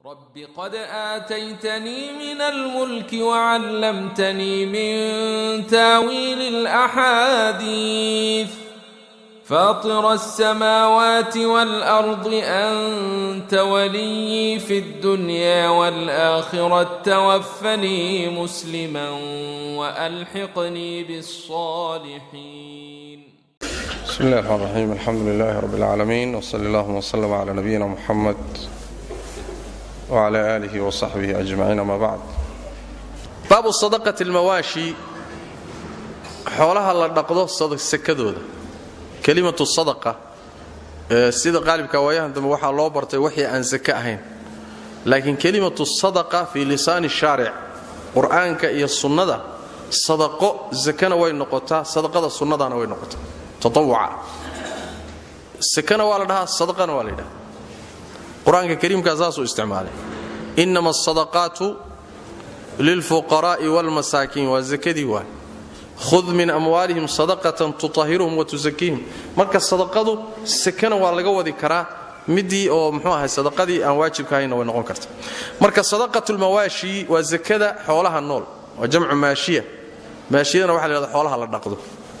رب قد آتيتني من الملك وعلمتني من تاويل الأحاديث فاطر السماوات والأرض أنت ولي في الدنيا والآخرة توفني مسلما وألحقني بالصالحين بسم الله الرحمن الرحيم الحمد لله رب العالمين وصلى الله وسلم على نبينا محمد وعلى آله وصحبه أجمعين أما بعد baabu sadaqati almawaashi xoolaha la dhaqdo sakadooda kelimatu sadaqa ee sida qaalibka waayahan dambe waxaa loo bartay wixii aan sake ahayn laakiin kelimatu sadaqa fii lisaani shaaric qur'aanka iyo sunnada sadaqo sakana way noqotaa sadaqada sunnadana way noqotaa tatawuca sakana waa la dhahaa sadaqana waa la yidhaha qur-aanka kariimkaa saasuu isticmaalay inama asadaqaatu lilfuqaraa'i waalmasaakiin waa sakadii waa khud min amwaalihim sadaqatan tutahiruhum wa tusakiihim marka sadaqadu sakana waa laga wadi karaa midii oo mxuu ahay sadaqadii aan waajibka ahaynna way noqon karta marka sadaqatulmawaashi waa sakada xoolaha nool waa jamcu maashiya maashiyadana waxa la yhahda xoolaha la dhaqdo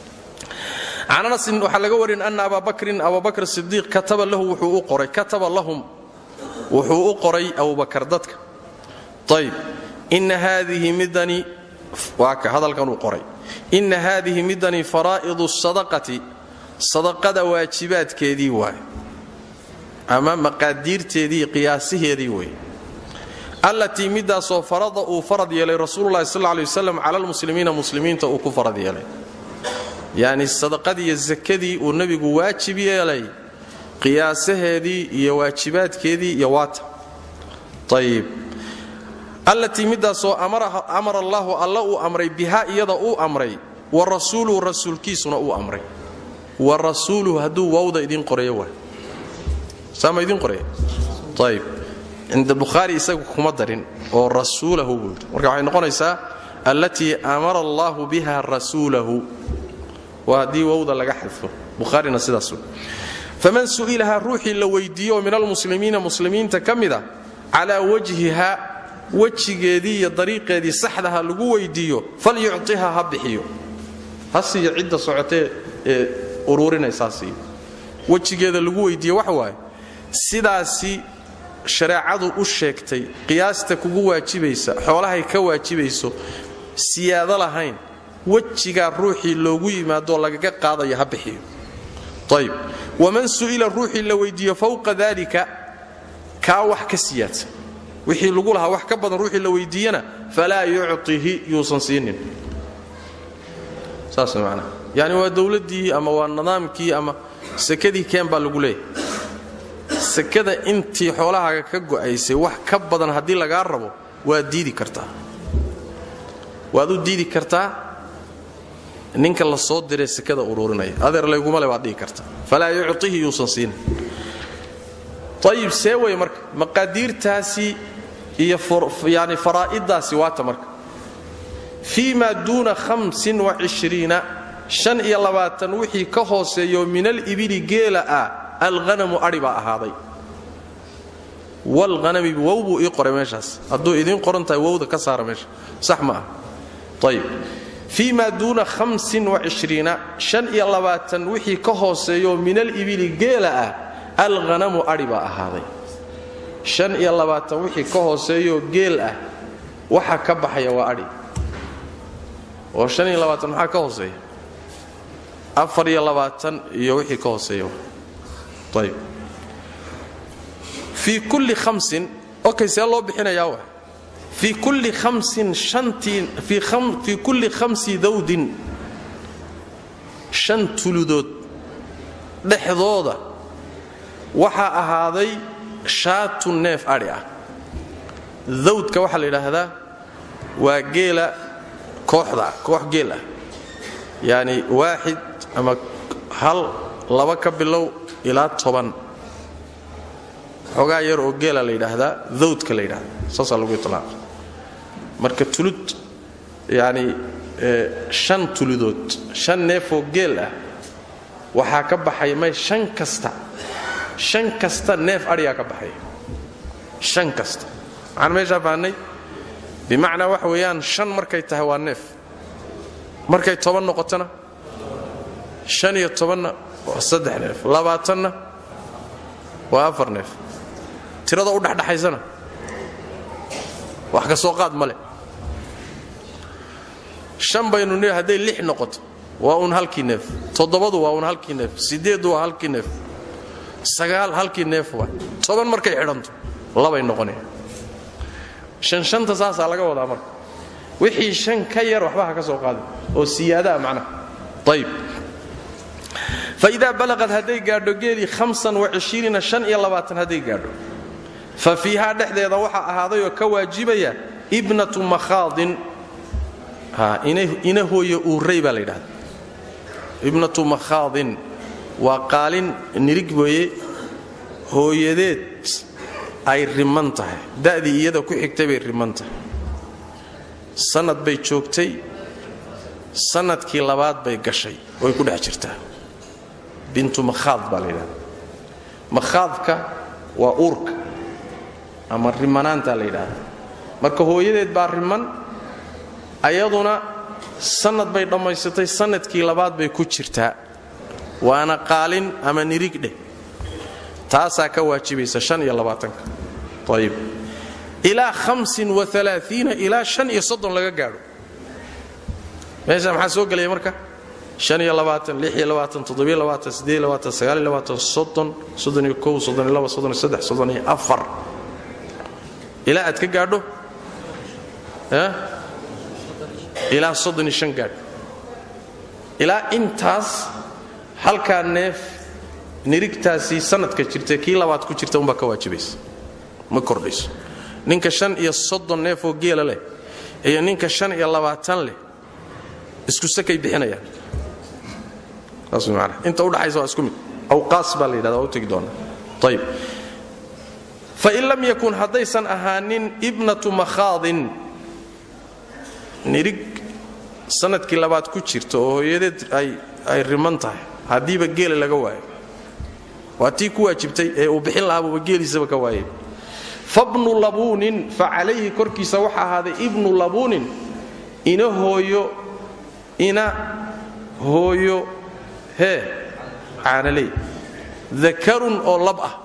can anasin waxaa laga warin ana abaa bakrin abubakr sidiiq kataba lahu wuxuu u qoray kataba lahum wuxuu u qoray abubakar dadka ayb ina haadihi midani waa ka hadalkan uu qoray inna haadihi midani faraa'idu sadaqati sadaqada waajibaadkeedii waay ama maqaadiirteedii qiyaasiheedii wey allatii midaasoo farada uu farad yeelay rasuululahi sal ley waslam cala lmuslimiina muslimiinta uu ku farad yeelay yacni sadaqadii iyo sakadii uu nebigu waajib yeelay qiyaasaheedii iyo waajibaadkeedii iyo waata ayib allatii midaasoo amara allaahu alla uu amray bihaa iyada uu amray wa rasuuluhu rasuulkiisuna uu amray wa rasuuluhu hadduu waawda idiin qorayo waa saama idiin qoraya ayib cinda bukhaari isagu kuma darin oo rasuulahu buu yidhi marka waxay noqonaysaa allatii amara allaahu biha rasuulahu waa haddii wowda laga xadfo bukhaarina sidaas wey faman su'ilahaa ruuxii la weydiiyo oo min almuslimiina muslimiinta ka mida calaa wajhiha wejigeedii iyo dariiqeedii saxdaha lagu weydiiyo falyucطiha ha bixiyo ha siiyo cidda socotee ee uruurinaysaa siiyo wejigeeda lagu weydiiye waxa waaye sidaasi shareecadu u sheegtay qiyaasta kugu waajibaysa xoolahay ka waajibayso siyaado lahayn wejigaa ruuxii loogu yimaadoo lagaga qaadayo ha bixiyo ayb waman su'ila ruuxii la weydiiyo fowqa dalika kaa wax ka siyaadsan wixii lagu lahaa wax ka badan ruuxii la weydiiyana falaa yucطihi yuusan siinin saas manaa yani waa dowladdii ama waa nidaamkii ama sakadii keen baa lagu leeyahay sakada intii xoolahaaga ka go'aysay wax ka badan haddii lagaa rabo waad diidi kartaa waad u diidi kartaa ninka la soo diree sakada uruurinaya adeer layguma le baad dhihi kartaa falaa yucطihi yuusan siinin ayib see wey marka maqaadiirtaasi iyo yani faraa'iddaasi waata marka fii maa duuna hamsin wacishriina shan iyo labaatan wixii ka hooseeyo min alibili geela ah alghanamu adhi baa ahaaday walhanami wow buu ii qoray meeshaas hadduu idiin qoran tahay wowda ka saara meesha sax ma ah ayib fii maa duuna hamsin wacishriina shan iyo labaatan wixii ka hooseeyo min alibili geela ah alghanamu adhi baa ahaaday shan iyo labaatan wixii ka hooseeyoo geel ah waxa ka baxaya waa adhi oo shan iyo labaatan maxaa ka hooseeya afar iyo labaatan iyo wixii ka hooseeya ayb fii kulli hamsin okay see loo bixinayaa wa fii kulli hamsin shantii fii kulli khamsi dawdin shan tuludood dhexdooda waxaa ahaaday shaatu neef adhi ah dawdka waxaa la yidhaahdaa waa geela kooxda koox geel ah yacni waaxid ama hal laba ka bilow ilaa toban xoogaa yar oo geela la yidhaahdaa dawdka la yidhahda saasaa lagu itlaaqa marka tulud yacni shan tuludood shan neefoo geel ah waxaa ka baxaya may shan kasta shan kasta neef adhigaa ka baxaya shan kasta waxaan meeshaa fahnay bimacnaa waxa weeyaan shan markay tahay waa neef markay toban noqotona shan iyo tobanna waa saddex neef labaatanna waa afar neef tirada u dhexdhexaysana wax ka soo qaad ma leh shan baynu nii hadday lix noqoto waa uun halkii neef toddobadu waa uun halkii neef siddeeddu waa halkii neef sagaal halkii neef waa toban markay xidhanto labay noqonaya shan shanta saasaa laga wadaa marka wixii shan ka yar waxba ha ka soo qaadin oo siyaadaa macnaha ayib faidaa balaqad hadday gaadho geelii hamsan waishriina shan iyo labaatan hadday gaadho fa fiihaa dhexdeeda waxaa ahaadayoo ka waajibaya ibnatu makhaadin ina hooye uuray baa la yidhahda ibnatu makhaadin waa qaalin nirig weeye hooyadeed ay riman tahay da'dii iyada ku xigtay bay riman tahay sannad bay joogtay sannadkii labaad bay gashay way ku dhex jirtaa bintu makhaad baa la yidhahda makhaadka waa uurka ama rimanaantaa la yidhaahda marka hooyadeed baa riman ayaduna sannad bay dhammaysatay sannadkii labaad bay ku jirtaa waana qaalin ama nirig dheh taasaa ka waajibaysa han iyo labaatanka ayib ilaa hamsin waalaaiina ilaa shan iyo soddon laga gaadho meesha maxaa soo gelaya marka han iyo labaatan lix iyo labaatan toddobiyo labaatan siddeed iyo labaatan sagaal iyo labaatan soddon soddon iyo kow soddon iyo laba soddon iyo saddex soddon iyo afar ilaa aad ka gaadho ilaa soddon iyo shan gaadho ilaa intaas halkaa neef nirigtaasi sanadka jirta kii labaad ku jirta umbaa ka waajibaysa ma kordhayso ninka shan iyo soddon neefoo geela leh iyo ninka shan iyo labaatan leh isku sakay bixinayaan saas way maanaa inta udhaxaysa waa isku mid awqaas baa la yidhahda waa u tegi doonaa ayib fain lam yakun haddaysan ahaanin ibnatu makhaadin nirig sanadkii labaad ku jirta oo hooyadeed ay riman tahay haddiiba geela laga waayo waa tii ku waajibtay ee uu bixin lahaabuuba geeliisaba ka waayay fabnu labuunin fa calayhi korkiisa waxa ahaaday ibnu labuunin ina hooyo ina hooyo hee caanaley dakarun oo lab ah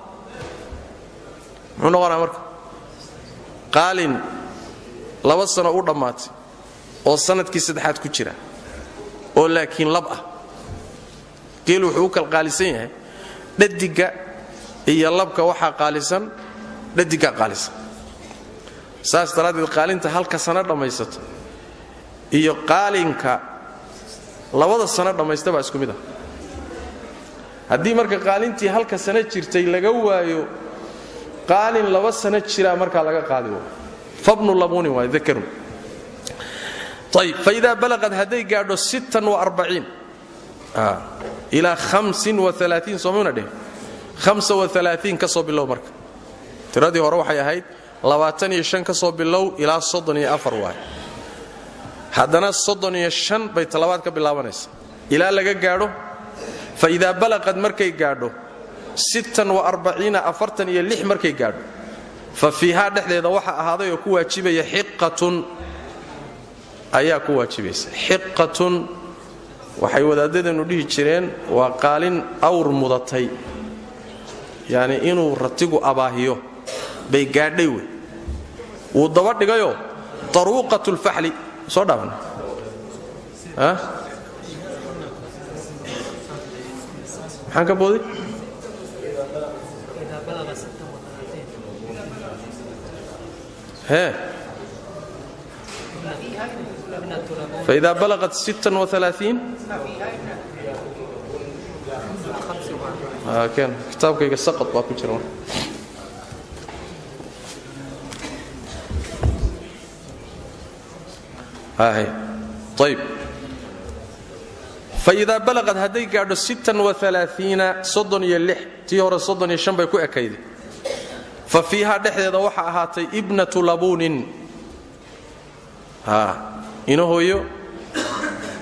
muxuu noqonaa marka qaalin laba sano u dhammaatay oo sanadkii saddexaad ku jira oo laakiin lab ah geel wuxuu u kal qaalisan yahay dhadiga iyo labka waxaa qaalisan dhadigaa qaalisan saas daraaddeed qaalinta halka sano dhammaysato iyo qaalinka labada sano dhammaysta baa isku mid ah haddii marka qaalintii halka sano jirtay laga waayo qaalin laba sano jiraa markaa laga qaadi waayo fabnu labuunin waay dakarun ayb faidaa balaqad hadday gaadho sittan waarbaciin ilaa hamsin waalaaiin soomuna dheh hamsa waalaaiin ka soo bilow marka tiradii hore waxay ahayd labaatan iyo shan ka soo bilow ilaa soddon iyo afar waay haddana soddon iyo shan bay talabaad ka bilaabanaysa ilaa laga gaadho fa idaa balaqad markay gaadho sittan waarbaciina afartan iyo lix markay gaadho fa fiihaa dhexdeeda waxa ahaaday oo ku waajibaya xiqatun ayaa ku waajibaysa xiqatun waxay wadaaddadeenu dhihi jireen waa qaalin awr mudatay yacni inuu ratigu abaahiyo bay gaadhay wey wuu daba dhigayoo taruuqat lfaxli soo dhaafna maxaan ka booday hee فإذا بلغت ستا وثلاثين آه كان كتابك سقط باكو جرون هاي طيب فإذا بلغت هدي قاعدة ستا وثلاثين صدن يلح تيور صدن يشنبه كو أكيد ففيها دحدة وحا أهاتي ابنة لبون ها ina hooyo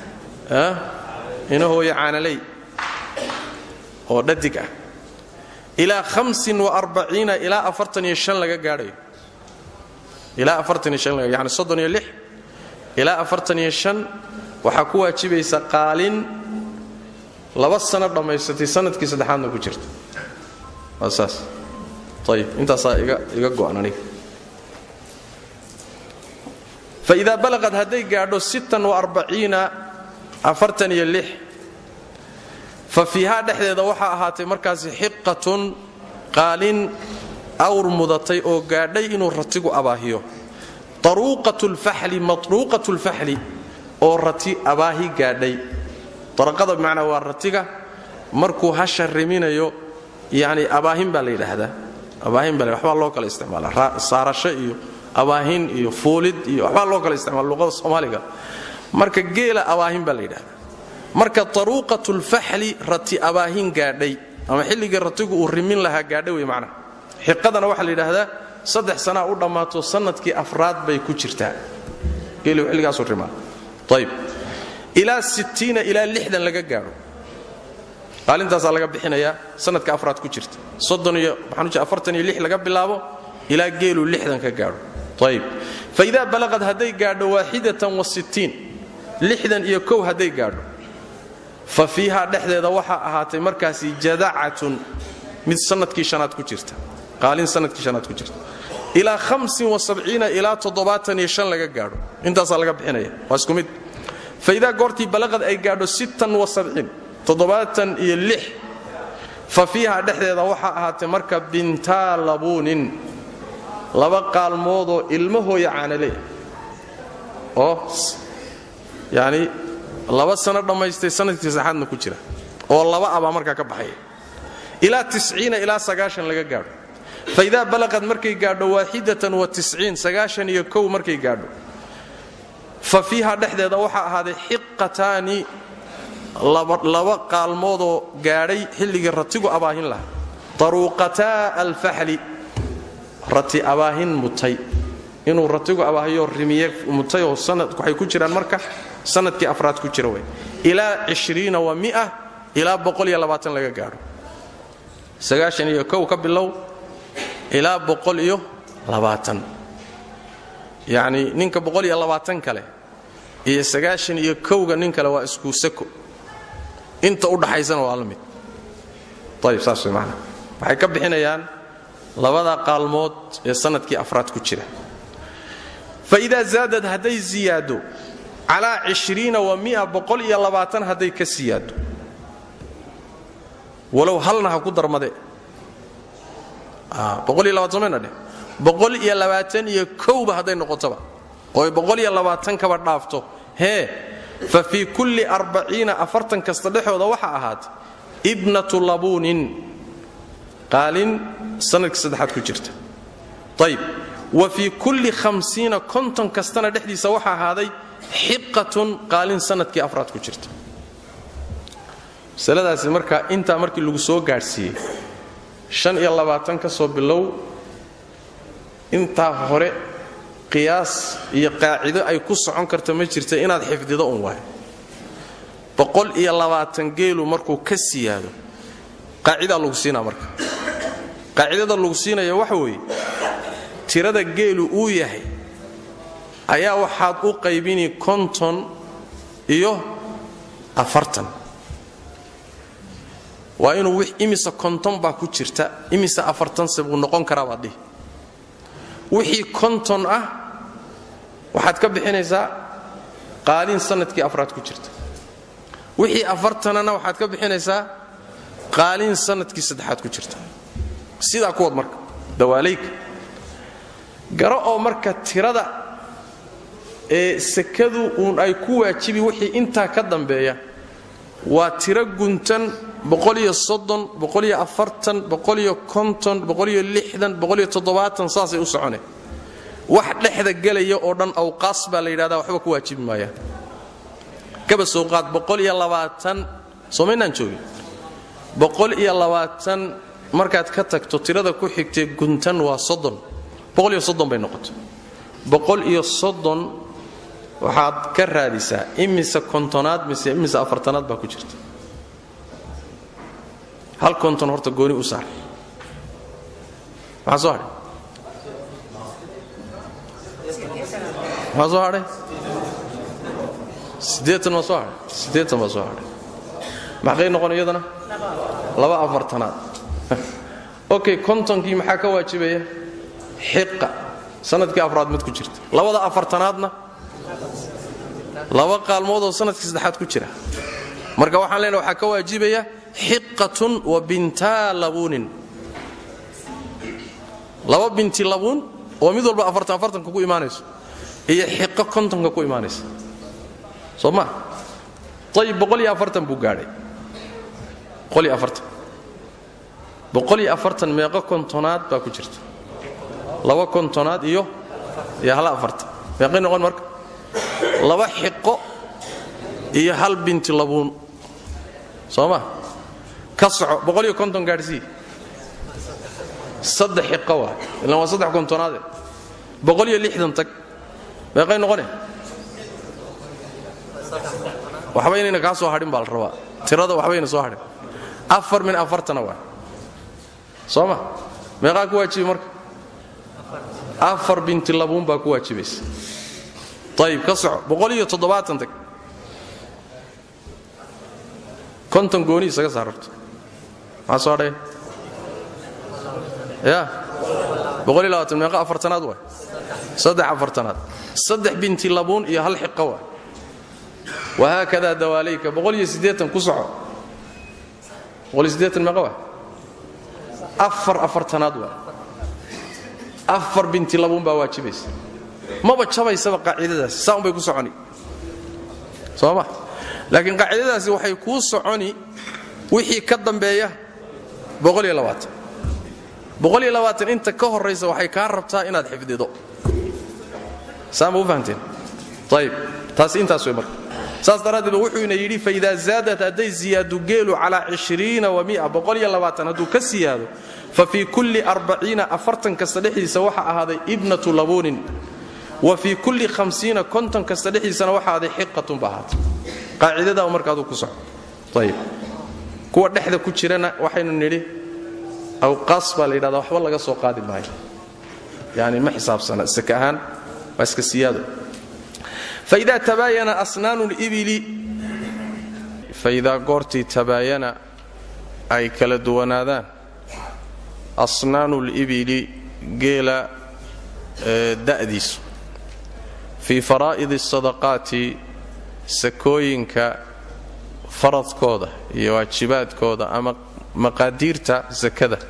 ina hooyo caanaley oo dhadig ah ilaa hamsin waarbaciina ilaa afartan iyo shan laga gaadhayo ilaa afartan iyo shan laga yani soddon iyo lix ilaa afartan iyo shan waxaa ku waajibaysa qaalin laba sano dhammaysatay sanadkii saddexaadna ku jirta waa saas ayib intaasaa iga iga go'an aniga faidaa balaqad hadday gaadho sittan waarbaciina afartan iyo lix fa fiihaa dhexdeeda waxaa ahaatay markaasi xiqatun qaalin awr mudatay oo gaadhay inuu ratigu abaahiyo taruuqat lfaxli matruuqat lfaxli oo rati abaahi gaadhay daraqada bimacnaa waa ratiga markuu hasha riminayo yani abaahin baa la yidhaahdaa abaahin baa waxbaa loo kala isticmaala saarasho iyo abaahin iyo fuulid iyo waxbaa loo kala isticmaala luqada soomaaliga marka geela abaahin baa la yidhahdaa marka taruuqatulfaxli rati abaahin gaadhay ama xilligii ratigu uu rimin lahaa gaadhay wey macnaha xiqadana waxaa la yidhaahdaa saddex sanaa u dhammaato sanadkii afraad bay ku jirtaa geeliu xilligaasu rimaa ayb ilaa sittiina ilaa lixdan laga gaadho qaalintaasaa laga bixinayaa sanadka afraad ku jirta soddon iyo maxaan afartan iyo lix laga bilaabo ilaa geelu lixdan ka gaadho ayb fa idaa balaqad hadday gaadho waaxidatan wa sittiin lixdan iyo kow hadday gaadho fa fiihaa dhexdeeda waxaa ahaatay markaasi jadacatun mid sanadkii shanaad ku jirta qaalin sanadkii shanaad ku jirta ilaa hamsin wa sabciina ilaa toddobaatan iyo shan laga gaadho intaasaa laga bixinaya waa isku mid fa idaa goortii balaqad ay gaadho sittan wa sabciin toddobaatan iyo lix fa fiihaa dhexdeeda waxaa ahaatay marka bintaa labuunin laba qaalmoodoo ilmahooya caanaleya oo yacni laba sano dhammaystay sanadkii saxaadna ku jira oo laba abaa markaa ka baxaya ilaa tisciina ilaa sagaashan laga gaadho fa idaa balaqad markay gaadho waaxidatan wa tisciin sagaashan iyo kow markay gaadho fa fiihaa dhexdeeda waxaa ahaaday xiqataani laba qaalmoodoo gaadhay xilligii ratigu abaahin lahaa taruuqataa alfaxli rati abaahin mutay inuu ratigu abaahiyo rimiye mutay oo sanad waxay ku jiraan marka sanadkii afraad ku jira wey ilaa cishriina wa mia ilaa boqol iyo labaatan laga gaadho sagaashan iyo kow ka bilow ilaa boqol iyo labaatan yacni ninka boqol iyo labaatan kale iyo sagaashan iyo kowga nin kale waa isku sako inta u dhaxaysana waa la mid ayib saas way maanaa waxay ka bixinayaan labada qaalmood ee sanadkii afraad ku jira fa idaa zaadad hadday ziyaado calaa cishriina wa mia boqol iyo labaatan hadday ka siyaado walow halna ha ku darmade boqol iyo labaatan somayna dheh boqol iyo labaatan iyo kowba hadday noqotoba ooy boqol iyo labaatan kaba dhaafto hee fa fii kulli arbaciina afartan kasta dhexooda waxaa ahaatay ibnatu labuunin qaalin sanadkii saddexaad ku jirta ayb wa fii kulli hamsiina konton kastana dhexdiisa waxaa ahaaday xiqatun qaalin sanadkii afraad ku jirta masaladaasi marka intaa markii lagu soo gaadhsiiyey shan iyo labaatan ka soo bilow intaa hore qiyaas iyo qaacido ay ku socon karta ma jirta inaad xifdido un waay boqol iyo labaatan geelu markuu ka siyaado qaacidaa lagu siinaa marka qaacidada lagu siinaya waxa weeye tirada geelu uu yahay ayaa waxaad u qaybini konton iyo afartan waa inuu imisa konton baa ku jirta imisa afartanse buu noqon karaa baad dhihi wixii konton ah waxaad ka bixinaysaa qaalin sanadkii afraad ku jirta wixii afartanana waxaad ka bixinaysaa qaalin sanadkii saddexaad ku jirta sidaa kuwad marka dawaalayka garo oo marka tirada ee sakadu uun ay ku waajibi wixii intaa ka dambeeya waa tiro guntan boqoliyo soddon boqoliyo afartan boqoliyo konton boqoliyo lixdan boqoliyo toddobaatan saasay u soconeen wax dhexda gelaya oo dhan awqaas baa la yidhahdaa waxba ku waajibi maayaan kaba soo qaad boqol iyo labaatan soomaynaan joogin boqol iyo labaatan markaad ka tagto tirada ku xigtee guntan waa soddon boqol iyo soddon bay noqotay boqol iyo soddon waxaad ka raadisaa imise kontonaad mise imise afartanaad baa ku jirta hal konton horta gooni u saar maxaa soo hadhay maxaa soo hadhay siddeetan ma soo hadhay siddeetan baa soo hadhay maxqay noqon iyadana laba afartanaad okay kontonkii maxaa ka waajibaya xiqa sanadkii afraad mid ku jirta labada afartanaadna laba qaalmoodoo sanadkii saddexaad ku jira marka waxaan leenahay waxaa ka waajibaya xiqatun wa bintaa labuunin laba binti labuun oo mid walba afartan afartanka ku imaanayso iyo xiqo kontonka ku imaanaysa soo ma ayib boqol iyo afartan buu gaadhay boqol iyo afartan boqol iyo afartan meeqo kontonaad baa ku jirta laba kontonaad iyo iyo hal afartan meeqay noqon marka laba xiqo iyo hal binti labuun soo ma ka soco boqol iyo konton gaadhsii saddex xiqo waa ilaan waa saddex kontonaade boqol iyo lixdan tag meeqay noqone waxba inayna kaa soo hadhin baa la rabaa tirada waxbayna soo hadhin afar min afartana waa soo ma meeqaa ku waajibi marka afar binti labuun baa ku waajibaysa ayib ka soco boqol iyo toddobaatan tag konton gooni isaga saararto maxaa soo hadhaya ya boqol iyo labaatan meeqa afartanaad waay saddex afartanaad saddex binti labuun iyo hal xiqa waay wahaakadaa dawaalayka boqol iyo siddeetan ku soco boqol iyo siddeetan meeqa waay afar afartanaad waay afar binti labuun baa waajibaysa maba jabaysaba qaacidadaasi saa un bay ku soconi soo ma laakiin qaacidadaasi waxay kuu soconi wixii ka dambeeya inta ka horaysa waxay kaa rabtaa inaad xifdido saama u fahamteen ayib taasi intaas wey marka saas daraaddeed wuxuuna yidhi faidaa zaadat hadday ziyaadu geelu calaa cishriina wa mia boqoliyo labaatan hadduu ka siyaado fa fii kulli arbaciina afartan kasta dhexdiisa waxa ahaaday ibnatu labuunin wa fii kulli hamsiina konton kasta dhexdiisana waxa ahaaday xiqatun ba ahaatay qaacidadaa marka aduu ku soco ayib kuwa dhexda ku jirana waxaynu nidhi awqaas baa la yidhahdaa waxba laga soo qaadi maayo yani ma xisaabsana saka ahaan waa iska siyaado faidaa tabaayana asnaanu libili faidaa goortii tabaayana ay kala duwanaadaan asnaanu libili geela da'diisu fii faraa'id asadaqaati sakooyinka faradkooda iyo waajibaadkooda ama maqaadiirta sakada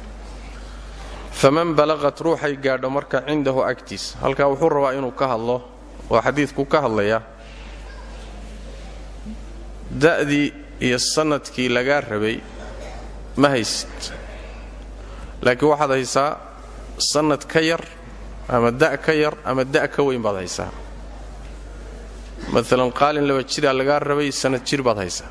faman balaqat ruuxay gaadho marka cindahu agtiisa halkaa wuxuu rabaa inuu ka hadlo oo xadiidku ka hadlayaa da'dii iyo sannadkii lagaa rabay ma haysid laakiin waxaad haysaa sannad ka yar ama da' ka yar ama da' ka weyn baad haysaa maalan qaalin laba jiraa lagaa rabay sannad jir baad haysaa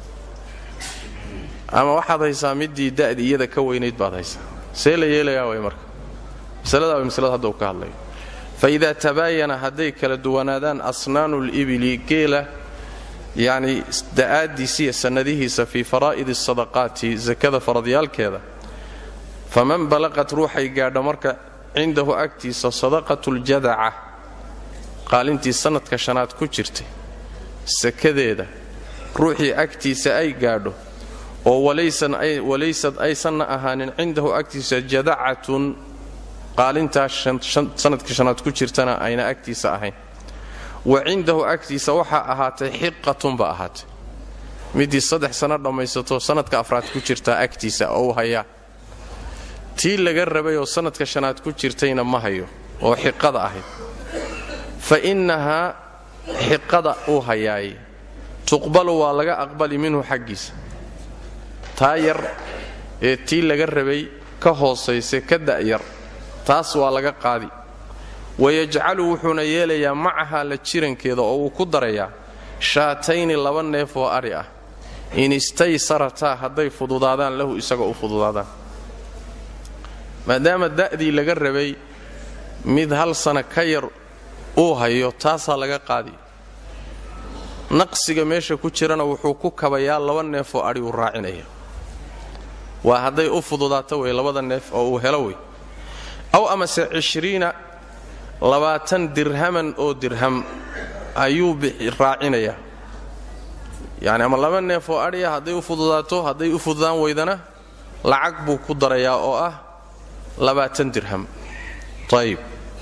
ama waxaad haysaa midii da'dii iyada ka weynayd baad haysaa see la yeelayaa way marka masalada way masalada hadda uu ka hadlayo fa idaa tabaayana hadday kala duwanaadaan asnaanu libili geela yacni da'aaddiisiiyo sannadihiisa fii faraa'idi asadaqaati sakada faradyaalkeeda faman balaqat ruuxay gaadho marka cindahu agtiisa sadaqatuljadaca qaalintii sannadka shanaad ku jirtay sakadeeda ruuxii agtiisa ay gaadho oo walaysad aysanna ahaanin cindahu agtiisa jadacatun qaalintaa sannadka shanaad ku jirtana ayna agtiisa ahayn wa cindahu agtiisa waxaa ahaatay xiqatunba ahaatay midii saddex sanno dhammaysato sannadka afraad ku jirtaa agtiisa oo u hayaa tii laga rabayoo sannadka shanaad ku jirtayna ma hayo oo xiqada ahayd fa innahaa xiqada uu hayaaye tuqbalu waa laga aqbali minhu xaggiisa taa yar ee tii laga rabay ka hoosaysa ka da'yar taas waa laga qaadi wayajcalu wuxuuna yeelayaa macahaa la jirankeeda oo uu ku darayaa shaatayni laba neef oo adhi ah in istaysarataa hadday fududaadaan lahu isagoo u fududaadaan maadaama da'dii laga rabay mid hal sana ka yar uu hayo taasaa laga qaadi naqsiga meesha ku jirana wuxuu ku kabayaa laba neef oo adhi uu raacinaya waa hadday u fududaato wey labada neef oo uu helo wey aw amase cishriina labaatan dirhaman oo dirham ayuu raacinayaa yacni ama laba neef oo adhiya hadday u fududaato hadday u fududaan weydana lacag buu ku darayaa oo ah labaatan dirham ayib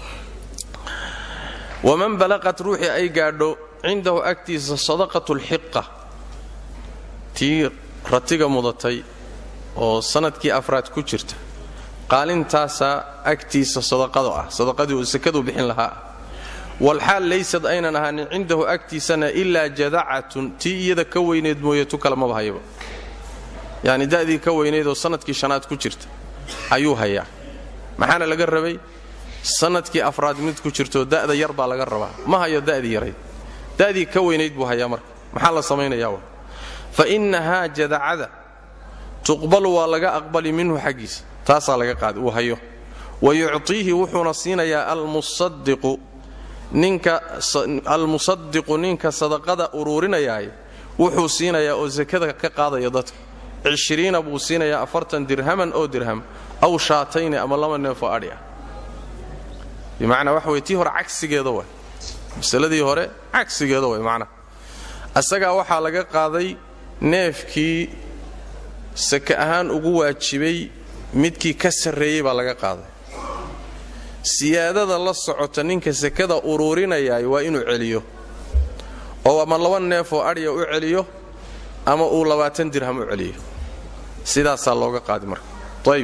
waman balaqat ruuxii ay gaadho cindahu agtiisa sadaqatu lxiqa tii ratiga mudatay oo sanadkii afraad ku jirta qaalintaasaa agtiisa sadaqado ah sadaqadii uu sakadu bixin lahaa walxaal laysad aynan ahaanin cindahu agtiisana ilaa jadacatun tii iyada ka weyneed mooye tu kale maba hayaba yacni da'dii ka weyneed oo sanadkii shanaad ku jirta ayuu hayaa maxaana laga rabay sanadkii afraad mid ku jirto da'da yar baa laga rabaa ma hayo da'dii yarayd da'dii ka weynayd buu hayaa marka maxaa la samaynayaa wa fa innahaa jadacada tuqbalu waa laga aqbali minhu xaggiisa taasaa laga qaada uu hayo wa yuctiihi wuxuuna siinayaa almusadiqu ninka almusadiqu ninka sadaqada uruurinayaay wuxuu siinayaa oo sakada ka qaadaya dadka cishriina buu siinayaa afartan dirhaman oo dirham aw shaatayni ama laba neefoo adhi ah bimacnaa waxa wey tii hore cagsigeeda way masaladii hore cagsigeeda way macnaha asagaa waxaa laga qaaday neefkii sake ahaan ugu waajibay midkii ka sarreeyey baa laga qaaday siyaadada la socota ninka sakada uruurinayaay waa inuu celiyo oo ama laba neefoo adhiya u celiyo ama uu labaatan dirham u celiyo sidaasaa looga qaadi marka ayb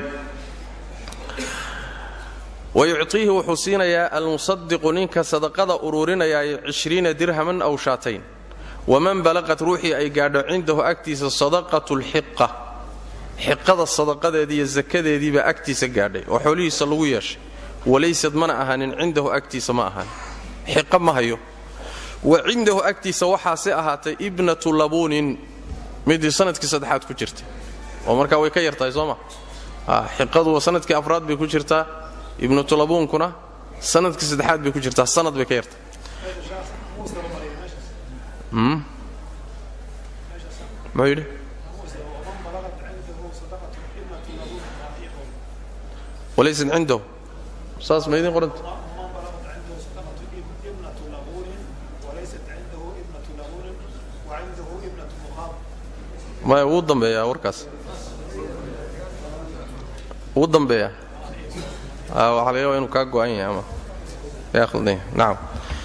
wayuctiihi wuxuu siinayaa almusadiqu ninka sadaqada uruurinayaay cishriina dirhaman aw shaatayn waman balaqat ruuxii ay gaadho cindahu agtiisa sadaqatu lxiqa xiqada sadaqadeedii iyo sakadeediibaa agtiisa gaadhay oo xoolihiisa lagu yeeshay walaysad mana ahaanin cindahu agtiisa ma ahaanin xiqa ma hayo wa cindahu agtiisa waxaase ahaatay ibnatu labuunin midii sanadkii saddexaad ku jirtay oo markaa way ka yartahay soo ma xiqadu sanadkii afraad bay ku jirtaa ibnatu labuunkuna sanadkii saddexaad bay ku jirtaa sanad bay ka yartahay muxuu yidhi walaysad cindahu saas ma idin qoranta maya wuu dambeeyaa warkaas wuu dambeeyaa waxaa laga yaaba inuu kaa go'an yahay ama yaakhdanya nacam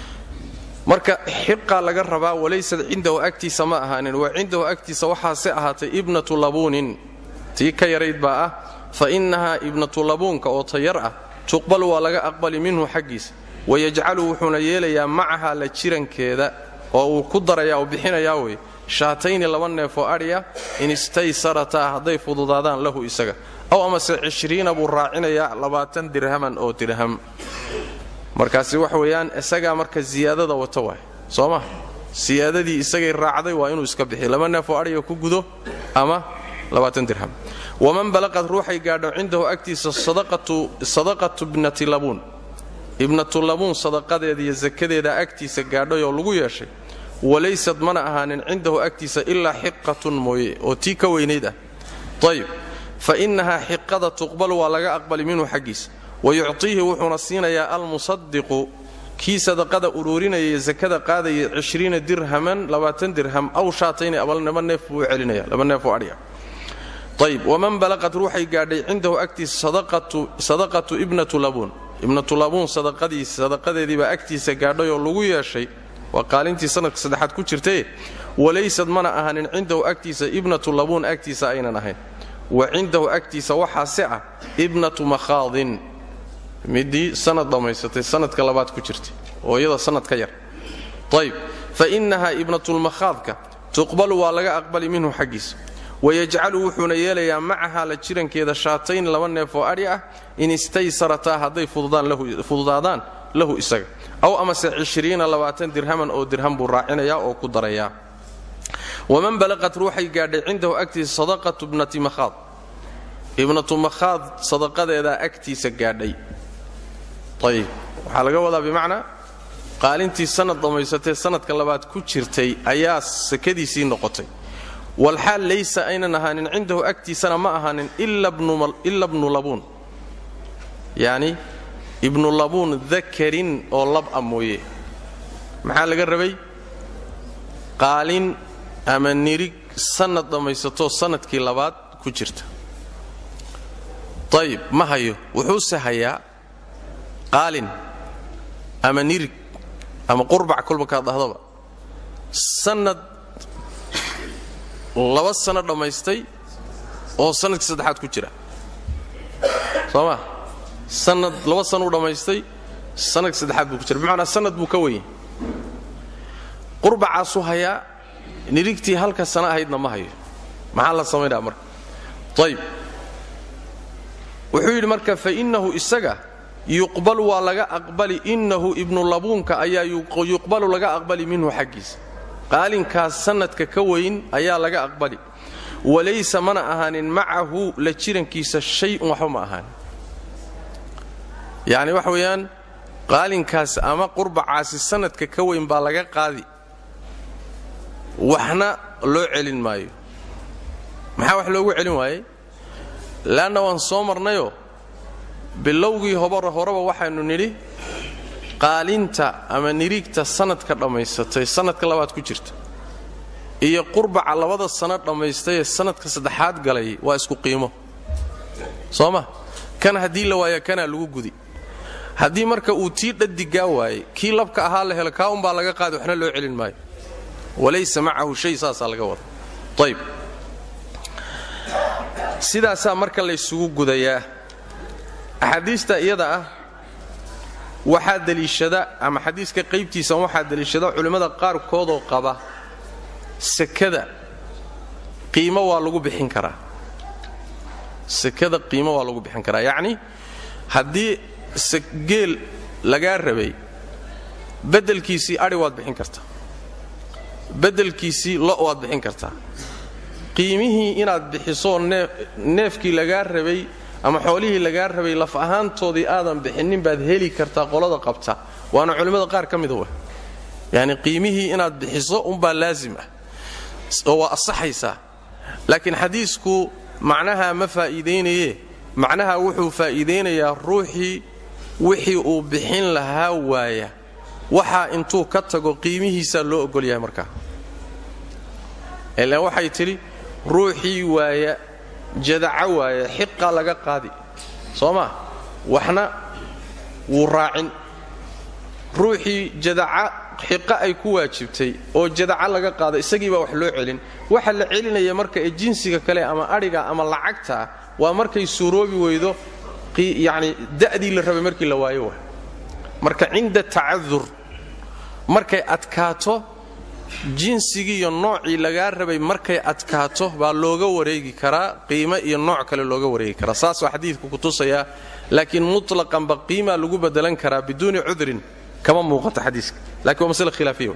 marka xiqaa laga rabaa walaysad cindahu agtiisa ma ahaanin wa cindahu agtiisa waxaase ahaatay ibnatu labuunin tii ka yarayd baa ah fa innahaa ibnatu labuunka oo tayar ah tuqbal waa laga aqbali minhu xaggiisa wayajcalu wuxuuna yeelayaa macaha la jirankeeda oo uu ku darayaa oo bixinayaa wey shaatayni laba neefoo adhiya in istaysarataa hadday fududaadaan lahu isaga aw amase cishriina buu raacinayaa labaatan dirhaman oo dirham markaasi wax weeyaan isagaa marka siyaadada wata waay soo ma siyaadadii isagay raacday waa inuu iska bixiy laba neefoo adhiga ku gudo ama labaatan dirham waman balaqad ruuxay gaadho cindahu agtiisa sadaqatu ibnati labuun ibnatu labuun sadaqadeeda iyo sakadeeda agtiisa gaadhay oo lagu yeeshay walaysad mana ahaanin cindahu agtiisa ilaa xiqatun mooye oo tii ka weynayd ah ayib fa innahaa xiqada tuqbal waa laga aqbali minhu xaggiisa wayuctiihi wuxuuna siinayaa almusadiqu kii sadaqada uruurinaya sakada qaadaya cishriina dirhaman labaatan dirham aw shaatayni abalnaba neef buu u celinaya laba neefoo adhiga ayb waman balaqad ruuxay gaadhay cindahu agtiisa sadaqatu ibnatu labuun ibnatu labuun sadaqadeediibaa agtiisa gaadhay oo lagu yeeshay waa qaalintii sanadka saddexaad ku jirtae walaysad mana ahaanin cindahu agtiisa ibnatu labuun agtiisa aynan ahayn wa cindahu agtiisa waxaase ah ibnatu makhaadin midii sanad dhammaysatay sanadka labaad ku jirtay oo iyada sanad ka yar ayb fa innahaa ibnatulmakhaadka tuqbalu waa laga aqbali minhu xaggiisa wayajcalu wuxuuna yeelayaa macaha la jirankeeda shaatayn laba neef oo adhi ah in istaysarataa hadday fududaadaan lahu isaga aw amase cishriina labaatan dirhaman oo dirham buu raacinayaa oo ku darayaa waman balaqat ruuxay gaadhay cindahu agtiisa sadaqatu ibnati makhaad ibnatu makhaad sadaqadeedaa agtiisa gaadhay ayib waxaa laga wadaa bimacnaa qaalintii sanad dhammaysatee sanadka labaad ku jirtay ayaa sakadiisii noqotay walxaal laysa aynan ahaanin cindahu agtiisana ma ahaanin ila bnu labuun yacni ibnu labuun dakarin oo lab a mooye maxaa laga rabay qaalin ama nirig sannad dhammaysatoo sannadkii labaad ku jirta ayib ma hayo wuxuuse hayaa qaalin ama nirig ama qurbac kolba kaad dhahdaba sannad laba sanno dhammaystay oo sannadkii saddexaad ku jira soo ma sannad laba sanuu dhammaystay sannadkii saddexaad buu ku jira bimacnaa sannad buu ka weyey qurbacaasuu hayaa nirigtii halka sana ahaydna ma hayo maxaa la samaynaa marka ayib wuxuu yidhi marka fa innahu isaga yuqbalu waa laga aqbali innahu ibnu labuunka ayaa yuqbalu laga aqbali minhu xaggiisa qaalinkaas sannadka ka weyn ayaa laga aqbali walaysa mana ahaanin macahu la jirankiisa shay-un waxba ma ahaanin yacni waxa weeyaan qaalinkaas ama qurbacaasi sannadka ka weyn baa laga qaadi waxna loo celin maayo maxaa wax loogu celin waayey leanna waan soo marnayoo bilowgii horeba waxaynu nidhi qaalinta ama niriigta sannadka dhammaysatay sannadka labaad ku jirta iyo qurbaca labada sanno dhammaystay ee sannadka saddexaad galay waa isku qiimo soo ma kan haddii la waaya kanaa lagu gudi haddii marka uu tii dhadigaa waayey kii labka ahaa la helo kaa unbaa laga qaadi waxna loo celin maayo walaysa macahu shay saasaa laga wada ayb sidaasaa marka laysugu gudayaa axaadiista iyada ah waxaa deliishada ama xadiiska qaybtiisa waxaa deliishada culimmada qaarkoodoo qaba sekada qiimo waa lagu bixin karaa sekada qiimo waa lagu bixin karaa yacni haddii geel lagaa rabay beddelkiisii adhi waad bixin kartaa beddelkiisii lo waad bixin kartaa qiimihii inaad bixisoo neefkii lagaa rabay ama xoolihii lagaa rabay laf ahaantoodii aadan bixinnin baad heli kartaa qolada qabta waana culimmada qaar ka mida wa yacni qiimihii inaad bixiso unbaa laazim ah oo waa asaxaysaa laakiin xadiisku macnaha ma faa'iidaynaye macnaha wuxuu faa'iidaynayaa ruuxii wixii uu bixin lahaa waaya waxaa intuu ka tago qiimihiisaa loo ogol yahay markaa ilaan waxay tidhi ruuxii waaya jadaca waaya xiqaa laga qaadi soo maa waxna wuu raacin ruuxii jadaca xiqa ay ku waajibtay oo jadaca laga qaada isagiibaa wax loo celin waxa la celinaya marka ee jinsiga kale ama adhiga ama lacagtaa waa markay suuroobi weydo yacni da'dii la rabay markii la waayo wa marka cinda tacadur markay adkaato jinsigii iyo noocii lagaa rabay markay adkaato baa looga wareegi karaa qiimo iyo nooc kale looga wareegi karaa saasoo xadiidku ku tusayaa laakiin mutlaqanba qiimaa lagu bedelan karaa biduuni cudrin kama muuqato xadiiska lakiin waa masle khilaafiya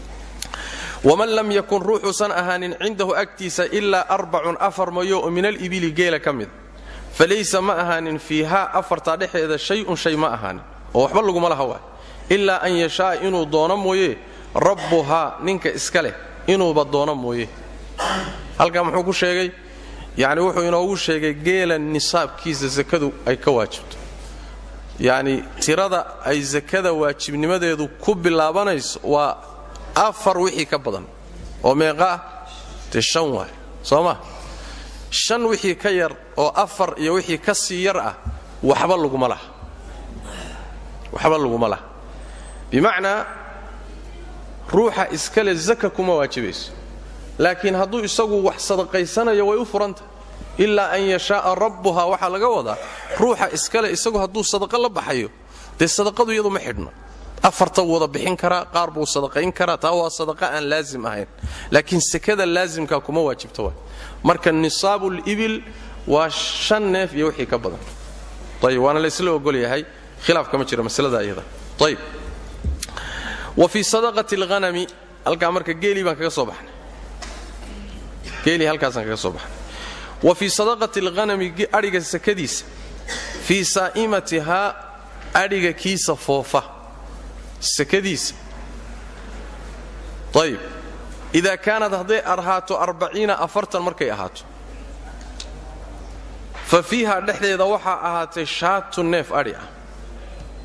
waman lam yakun ruuxuusan ahaanin cindahu agtiisa ilaa arbacun afar mayo oo min alibili geela ka mida falaysa ma ahaanin fiihaa afartaa dhexeeda shay-un shay ma ahaanin oo waxba laguma laha waa ilaa an yashaaa inuu doono mooye rabbuhaa ninka iska leh inuuba doono mooye halkaa muxuu ku sheegay yacni wuxuu inoogu sheegay geela nisaabkiisa sakadu ay ka waajibto yacni tirada ay sakada waajibnimadeedu ku bilaabanayso waa afar wixii ka badan oo meeqa ah dee shan waay soo ma shan wixii ka yar oo afar iyo wixii ka sii yar ah waxba laguma laha waxba laguma laha bimacnaa ruuxa iskale zaka kuma waajibayso laakiin hadduu isagu wax sadaqaysanayo way u furantah ilaa an yashaaa rabbuhaa waxaa laga wadaa ruuxa iskale isagu hadduu sadaqa la baxayo dee sadaqadu iyadu ma xidhno afarta wada bixin karaa qaar buu sadaqayn karaa taa waa sadaqa aan laazim ahayn laakiin sekada laazimka kuma waajibta wa marka nisaabulibil waa shan neef iyo wixii ka badan ayb waana laysla ogol yahay khilaaf kama jira maslada iyada ayb wa fii sadaqati alghanami halkaa marka geelii baan kaga soo baxnay geelii halkaasaan kaga soo baxnay wa fii sadaqati alghanami adhiga sakadiisa fii saa'imatihaa adhiga kiisa foofa sakadiisa ayib idaa kaanad hadday ahaato arbaciina afartan markay ahaato fa fiiha dhexdeeda waxaa ahaatay shaatu neef adhi ah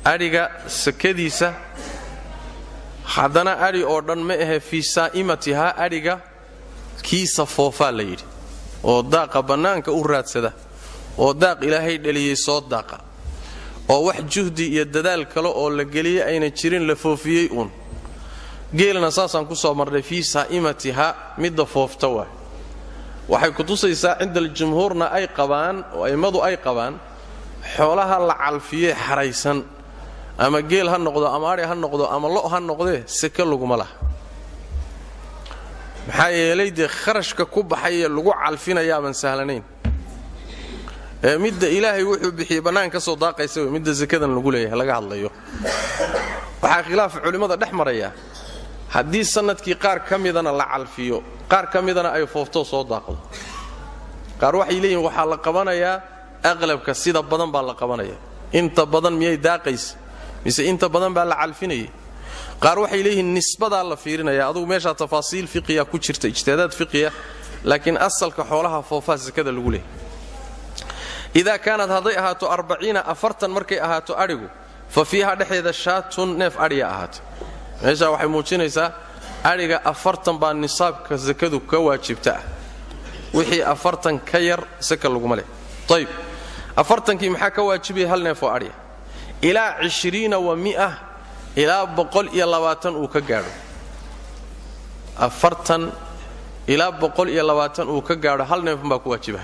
adhiga sakadiisa haddana adhi oo dhan ma ahe fii saa'imatihaa adhiga kiisa foofaa la yidhi oo daaqa bannaanka u raadsada oo daaq ilaahay dheliyey soo daaqa oo wax juhdi iyo dadaal kale oo la geliyey ayna jirin la foofiyey uun geelna saasaan ku soo marnay fii saa'imatihaa midda foofta waay waxay ku tusaysaa cinda aljumhuurna ay qabaan oo a'immadu ay qabaan xoolaha la calfiyee xaraysan ama geel ha noqdo ama adhi ha noqdo ama lo' ha noqdee seke laguma laha maxaa yeelay dee kharashka ku baxayee lagu calfinayaaban sahlanayn ee midda ilaahay wuxuu bixiyey bannaan ka soo daaqaysa wey midda sekadan lagu leeyahay laga hadlayo waxaa khilaaf culimmada dhex maraya haddii sannadkii qaar ka midana la calfiyo qaar ka midana ay foofto soo daaqdo qaar waxay leeyihin waxaa la qabanayaa aqlabka sida badan baa la qabanaya inta badan miyay daaqaysa mise inta badan baa la calfinayay qaar waxay leeyihiin nisbadaa la fiirinaya adugu meeshaa tafaasiil fiqiya ku jirta ijtihaadaad fiqiya laakiin asalka xoolaha foofaa sakada lagu leeyahy idaa kaanad hadday ahaato arbaciina afartan markay ahaato adhigu fa fiiha dhexdeeda shaatun neef adhiya ahaatay meeshaa waxay muujinaysaa adhiga afartan baa nisaabka sakadu ka waajibta ah wixii afartan ka yar saka laguma leh ayb afartankii maxaa ka waajibaya hal neef oo adhiya ilaa cishriina wa mia ilaa boqol iyo labaatan uu ka gaadho afartan ilaa boqol iyo labaatan uu ka gaadho hal neefun baa ku waajibahay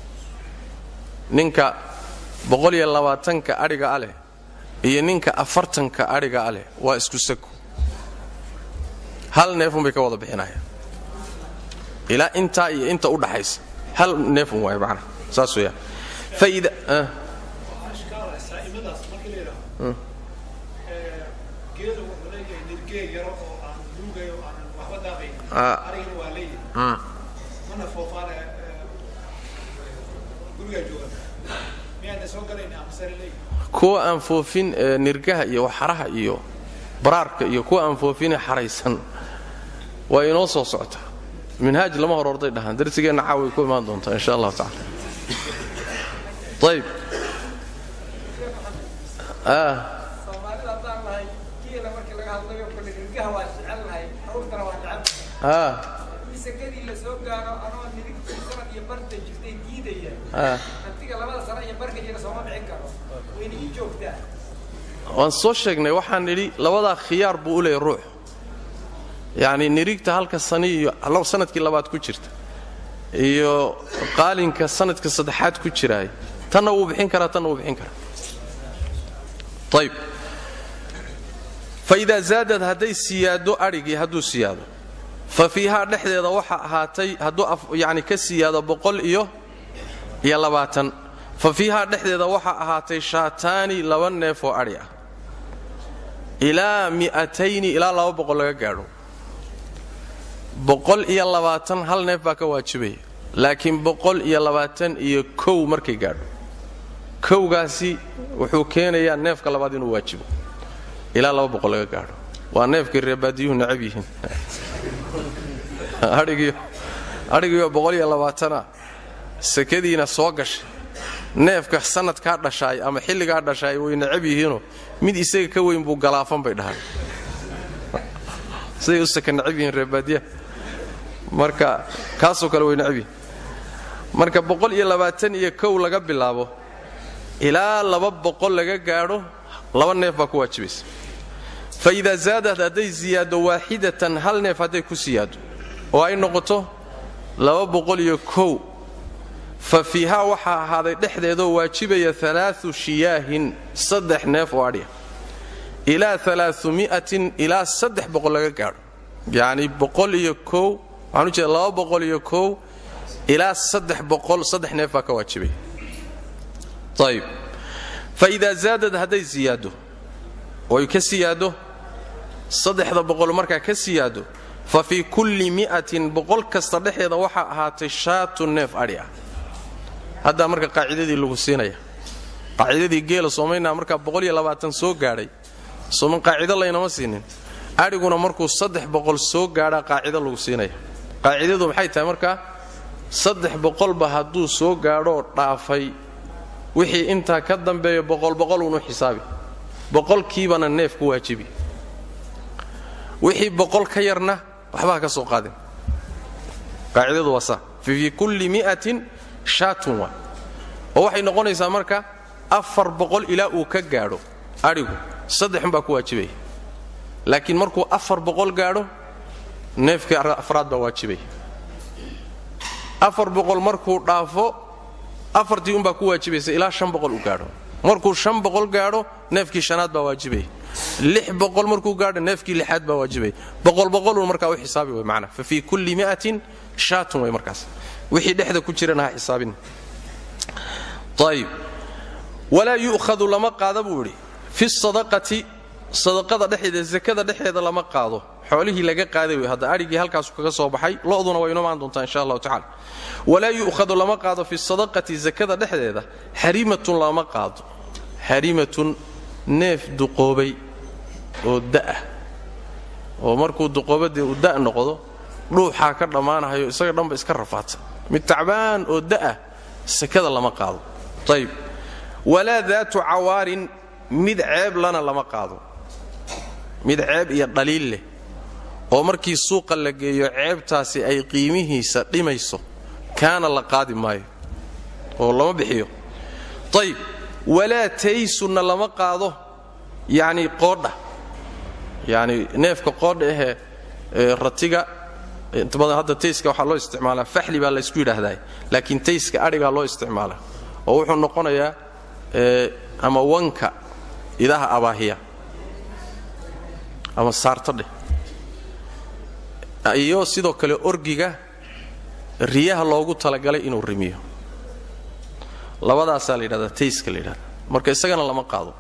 ninka boqol iyo labaatanka adhiga a leh iyo ninka afartanka adhiga a leh waa isku sako hal neefun bay ka wada bixinayaan ilaa intaa iyo inta u dhaxaysa hal neefun waay macna saas weeyaan faida geedu wuxuu leeyahay nirgee yaro oo aan duugayo oo aanan waxba daaqayn arigana waa leeyahay mana foofaana gurigaa joogan miyaana soo galayna amasare leeyahay kuwa aan foofin ee nirgaha iyo waxaraha iyo baraarka iyo kuwa aan foofine xaraysan waa inoo soo socotaa minhaaj lama hor orday dhahaan darsigeenna caaway ku imaan doontaa insha allahu tacala ayb soomaalida haddaan nahay geela markii laga hadlayo kole nirgaha waa jecel nahay awrtana waa jecel ah in sakadii la soo gaaro anoo nirigtii sanad iyo barta jirtay diidaya ah hantiga labada sano iyo barka jira sooma bixin karo wayna ii joogtaa waan soo sheegnay waxaan nidhi labadaa khiyaar buu u leeyahy ruux yacni nirigta halka sani iyo sanadkii labaad ku jirta iyo qaalinka sanadka saddexaad ku jiraay tanna wuu bixin karaa tanna wuu bixin karaa ayb fa idaa zaadad hadday siyaado adhigii hadduu siyaado fa fiihaa dhexdeeda waxa ahaatay hadduu yani ka siyaado boqol iyo iyo labaatan fa fiihaa dhexdeeda waxa ahaatay shaataani laba neef oo adhi ah ilaa mi'atayni ilaa laba boqol laga gaadho boqol iyo labaatan hal neef baa ka waajibaya laakiin boqol iyo labaatan iyo kow markay gaadho kowgaasi wuxuu keenayaa neefka labaad inuu waajibo ilaa laba boqol laga gaadho waa neefkay reebaadiyuhu necab yihiin adhigiyo boqol iyo labaatana sakadiina soo gashay neefka sanadkaa dhashaay ama xilligaa dhashaay way necab yihiinoo mid isaga ka weyn buu galaafan bay dhahaan siday u saka necab yihiin reebaadiyaha marka kaasoo kale way necab yihiin marka boqol iyo labaatan iyo kow laga bilaabo ilaa laba boqol laga gaadho laba neef baa ku waajibaysa fa idaa zaadad hadday siyaado waaxidatan hal neef hadday ku siyaado oo ay noqoto laba boqol iyo kow fa fiihaa waxaa ahaaday dhexdeedoo waajibaya alaau shiyaahin saddex neef oo adhiya ilaa alaaummi'atin ilaa saddex boqol laga gaadho yacni boqol iyo kow waxaan u jeeda laba boqol iyo kow ilaa saddex boqol saddex neef baa ka waajibaya ayb fa idaa zaadad hadday siyaado oy ka siyaado saddexda boqol markaa ka siyaado fa fii kulli mi'atin boqol kasta dhexeeda waxaa ahaatay shaatu neef adhi ah haddaa marka qaacidadii lagu siinaya qaacidadii geela soomaynaa markaa boqol iyo labaatan soo gaadhay sooman qaacido laynama siinin adhiguna markuu saddex boqol soo gaadhaa qaacido lagu siinaya qaacidadu maxay tahay markaa saddex boqolba hadduu soo gaadhoo dhaafay wixii intaa ka dambeeya boqol boqol unu xisaabi boqolkiibana neef ku waajibi wixii boqol ka yarna waxba ka soo qaadin qaacidadu waa saa fii kulli mi'atin shaatun waa oo waxay noqonaysaa marka afar boqol ilaa uu ka gaadho adhigu saddexunbaa ku waajibaya laakiin markuu afar boqol gaadho neefkii afraad baa waajibaya afar boqol markuu dhaafo afartii unbaa ku waajibaysa ilaa shan boqol uu gaadho markuu shan boqol gaadho neefkii shanaad baa waajibaya lix boqol markuu gaadho neefkii lixaad baa waajibaya boqol boqolun markaa u xisaabi way macnaa fa fii kulli mi'atin shaatun way markaas wixii dhexda ku jirana ha xisaabin ayib walaa yu'khadu lama qaada buu idhi fi sadaqati sadaqada dhexeeda zakada dhexeeda lama qaado xoolihii laga qaaday wey hadda adhigii halkaasu kaga soo baxay lo'duna way inoo maan doontaa insha allahu tacala walaa yu'khadu lama qaado fi sadaqati zakada dhexdeeda xarimatun lama qaado xarimatun neef duqoobay oo da'ah oo markuu duqoobadee uu da' noqdo dhuuxaa ka dhammaanahayo isaga dhanba iska rafaata mid tacbaan oo da'ah sakada lama qaado ayib walaa daatu cawaarin mid ceeb lana lama qaado mid ceeb iyo dhaliil leh oo markii suuqa la geeyo ceebtaasi ay qiimihiisa dhimayso kaana la qaadi maayo oo lama bixiyo ayib walaa taysunna lama qaado yacni qoodha yacni neefka qoodha ahee ratiga inta badan hadda tayska waxaa loo isticmaalaa faxli baa laysku yidhaahdaa laakiin tayska adhigaa loo isticmaalaa oo wuxuu noqonayaa ama wanka idaha abaahiya ama saarto dheh iyo sidoo kale orgiga riyaha loogu talagalay inuu rimiyo labadaasaa la yidhahdaa tayska la yidhahda marka isagana lama qaado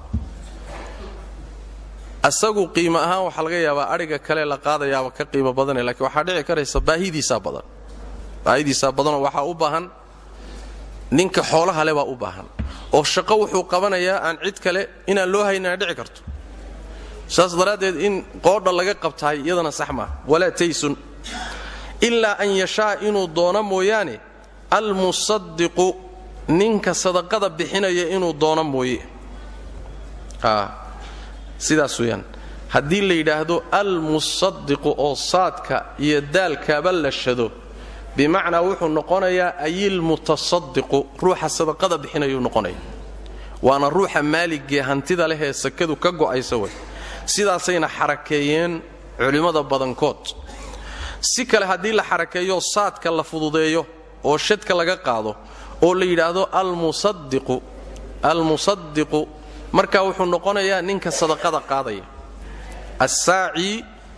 asagu qiimo ahaan waxaa laga yaabaa adhiga kale la qaadayaaba ka qiimo badane lakiin waxaa dhici karaysa baahidiisaa badan baahidiisaa badanoo waxaa u baahan ninka xoolaha le baa u baahan oo shaqo wuxuu qabanayaa aan cid kale inaan loo haynana dhici karto saas daraaddeed in qoodha laga qabtahay iyadana sax maaha walaa taysun ilaa an yashaa inuu doono mooyaane almusadiqu ninka sadaqada bixinaya inuu doono mooye sidaas weyaan haddii la yidhaahdo almusadiqu oo saadka iyo daalkaaba la shado bimacnaa wuxuu noqonayaa ayilmutasadiqu ruuxa sadaqada bixinayuu noqonaya waana ruuxa maaligee hantida leh ee sakadu ka go'aysa way sidaasayna xarakeeyeen culimmada badankood si kale haddii la xarakeeyo saadka la fududeeyo oo shadka laga qaado oo la yidhaahdo almusadiqu almusadiqu markaa wuxuu noqonayaa ninka sadaqada qaadaya assaaci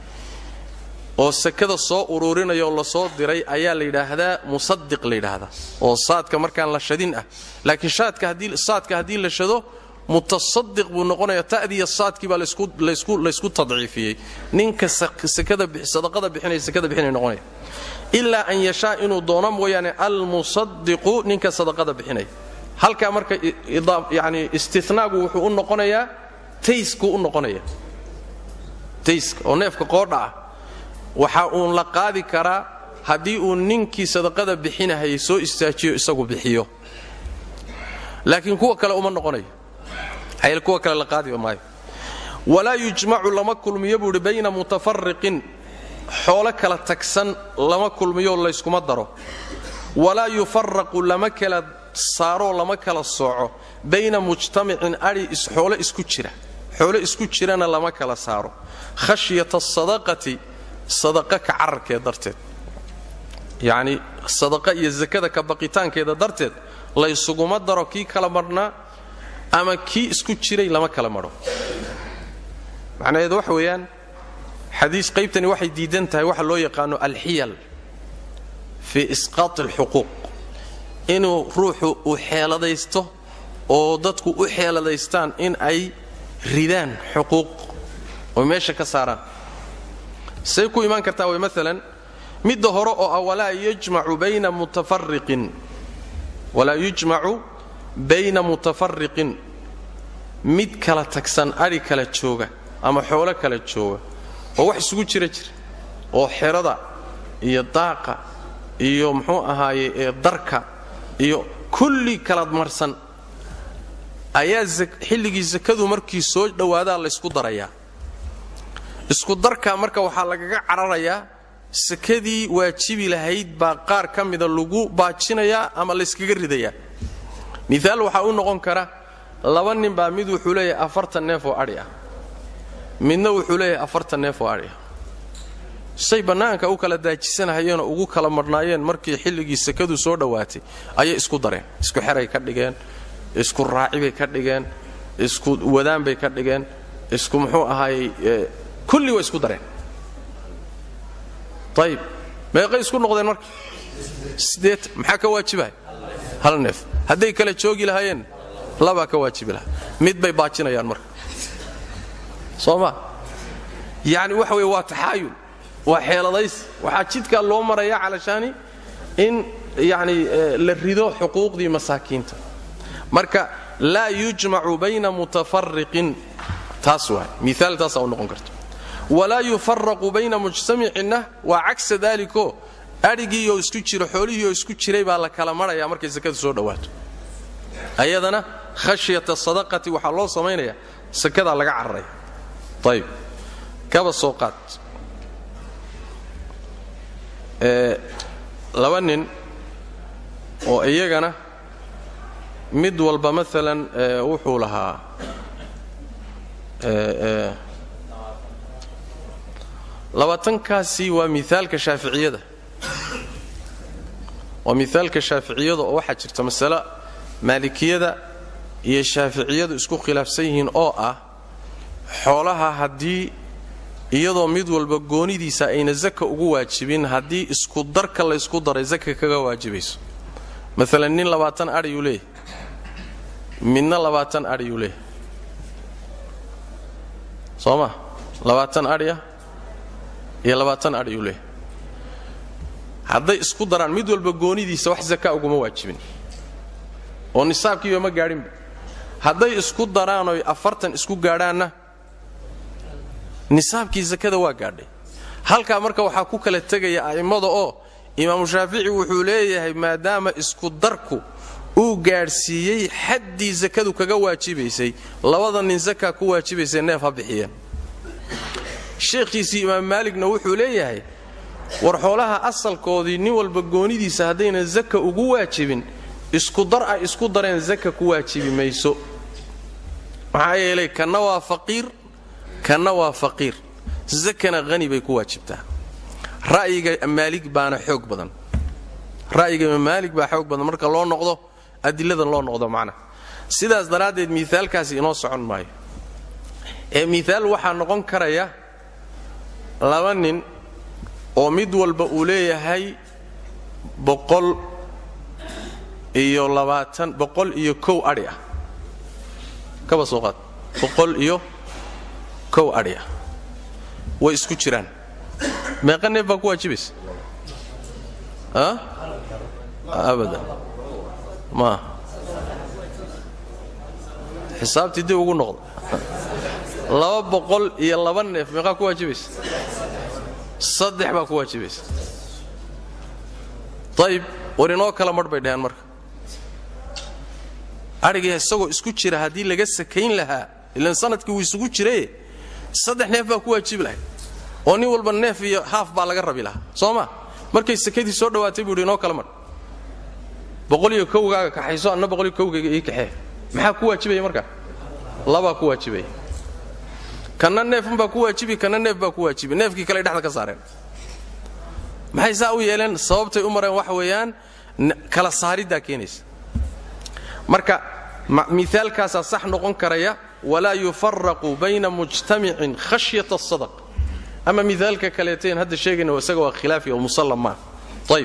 oo sakada soo ururinaya oo lasoo diray ayaa la yidhaahdaa musadiq la yidhaahdaa oo saadka markaan la shadin ah laakiin saadka haddii la shado mutasadiq buu noqonaya ta'diya saadkii baa laysku tadciifiyey ninka sadaqada bixinaya sakada bixinaya noqonaya ilaa an yashaa inuu doono mooyaane almusadiqu ninka sadaqada bixinaya halkaa marka yani istinaagu wuxuu u noqonayaa tayskuu u noqonaya tayska oo neefka qoodha ah waxa uun la qaadi karaa haddii uu ninkii sadaqada bixinahayay soo istaajiyo isagu bixiyo laakiin kuwa kale uma noqonayo hayl kuwa kale la qaadiba maayo walaa yujmacu lama kulmiyo buu idhi bayna mutafariqin xoolo kala tagsan lama kulmiyo layskuma daro walaa yufaraqu lama kala saaroo lama kala sooco bayna mujtamicin adhi xoolo isku jira xoolo isku jirana lama kala saaro khashyata asadaqati sadaqa ka cararkeed darteed yacni sadaqa iyo sakada ka baqitaankeeda darteed laysuguma daro kii kala marhnaa ama kii isku jiray lama kala madho macnaheedu waxa weeyaan xadiis qaybtani waxay diidan tahay waxa loo yaqaano alxiyal fii isqaati alxuquuq inuu ruuxu u xeeladaysto oo dadku u xeeladaystaan in ay ridaan xuquuq oo meesha ka saaraan say ku imaan kartaa way maalan midda hore oo ah walaa yujmacu bayna mutafariqin walaa yujmacu bayna mutafariqin mid kala tagsan adhi kala jooga ama xoolo kala jooga oo wax isugu jira jira oo xerada iyo daaqa iyo muxuu ahaaye ee darka iyo kulli kala marsan ayaa xilligii sakadu markii soo dhowaadaa laysku darayaa isku darkaa marka waxaa lagaga cararayaa sakadii waajibi lahayd baa qaar ka mida lagu baajinayaa ama layskaga ridayaa miaal waxaa u noqon kara laba nin baa mid wuxuu leeyahay afartan neef oo adhi ah midna wuxuu leeyahay afartan neef oo adhi ah say bannaanka u kala daajisanahayeenoo ugu kala marhnaayeen markii xilligii sakadu soo dhowaatay ayay isku dareen isku xeray ka dhigeen isku raacibay ka dhigeen isku wadaan bay ka dhigeen isku muxuu ahaayey kulli way isku dareen ayib meeqay isku noqdeen marka sideet maxaa ka waajibahay hal neef hadday kala joogi lahaayeen labaa ka waajibi lahaa mid bay baajinayaan marka soo ma yacni waxa weye waa taxaayul waa xeeladays waxaa jidkaa loo maraya calashaani in yacni la rido xuquuqdii masaakiinta marka laa yujmacu bayna mutafariqin taas waay miaal taasaa u noqon karta walaa yufaraqu bayna mujtamicinna waa cagsa daaliko adhigiioo isku jira xoolihiioo isku jiray baa la kala marhaya markay sakadu soo dhowaato ayadana khashyata sadaqati waxaa loo samaynaya sakadaa laga cararaya ayib kaba soo qaad laba nin oo iyagana mid walba maalan wuxuu lahaa labaatankaasi waa miaalka shaaficiyada waa miaalka shaaficiyada oo waxaa jirta masale maalikiyada iyo shaaficiyadu isku khilaafsan yihiin oo ah xoolaha haddii iyadoo mid walba goonidiisa ayna zaka ugu waajibin haddii isku darka laysku daray zaka kaga waajibayso maalan nin labaatan adhiyuu leeyahy midna labaatan adhiyuu leeyahy soo ma labaatan adhiya iyo labaatan adhiyuu leeyahy hadday isku daraan mid walba goonidiisa wax zaka uguma waajibin oo nisaabkiiba ma gaadhinba hadday isku daraanoy afartan isku gaadhaanna nisaabkii sakada waa gaadhay halkaa marka waxaa ku kala tegaya a'immada oo imaamu shaafici wuxuu leeyahay maadaama isku darku uu gaadhsiiyey xaddii sakadu kaga waajibaysay labada nin sakaa ku waajibaysay neef ha bixiyeen sheekhiisii imaam maaligna wuxuu leeyahay war xoolaha asalkoodii nin walba goonidiisa haddayna zaka ugu waajibin isku dar ay isku dareen zaka ku waajibi mayso maxaa yeelay kanna waa faqiir kanna waa faqiir zakana hani bay ku waajibtaa ra'yiga maalig baana xoog badan ra'yiga maalig baa xoog badan marka loo noqdo adiladan loo noqdo macnaha sidaas daraaddeed miaalkaasi inoo socon maayo ee miaal waxaa noqon karaya laba nin oo mid walba uu leeyahay boqol iyo labaatan boqol iyo kow adhi ah kaba soo qaad boqol iyo kow adhi ah way isku jiraan meeqa neef baa ku waajibaysa a abadan ma xisaabtii dib ugu noqda laba boqol iyo laba neef meeqaa ku waajibaysa saddex baa ku waajibaysa ayib war inoo kala marh bay dhaheen marka adhiga isagoo isku jira haddii laga sakayn lahaa ilan sanadkii wuu isugu jiraye saddex neef baa ku waajibi lahay oo nin walba neef iyo haaf baa laga rabi lahaa soo ma markay sakadii soo dhowaatay buu yidhi inoo kala marh boqol iyo kowgaaga kaxayso anna boqol iyo kowgayga ii kaxee maxaa ku waajibaya marka labaa ku waajibaya kanna neefnbaa ku waajibi kanna neef baa ku waajibi neefkii kale dhexda ka saareen maxay saa u yeeleen sababtay u mareen waxa weeyaan kala saariddaa keenaysa marka miaalkaasaa sax noqon karaya walaa yufaraqu bayna mujtamicin khashyata asadaq ama miaalka kaleeteen hadda sheegayna isaga waa khilaafi oo musallam maa ayb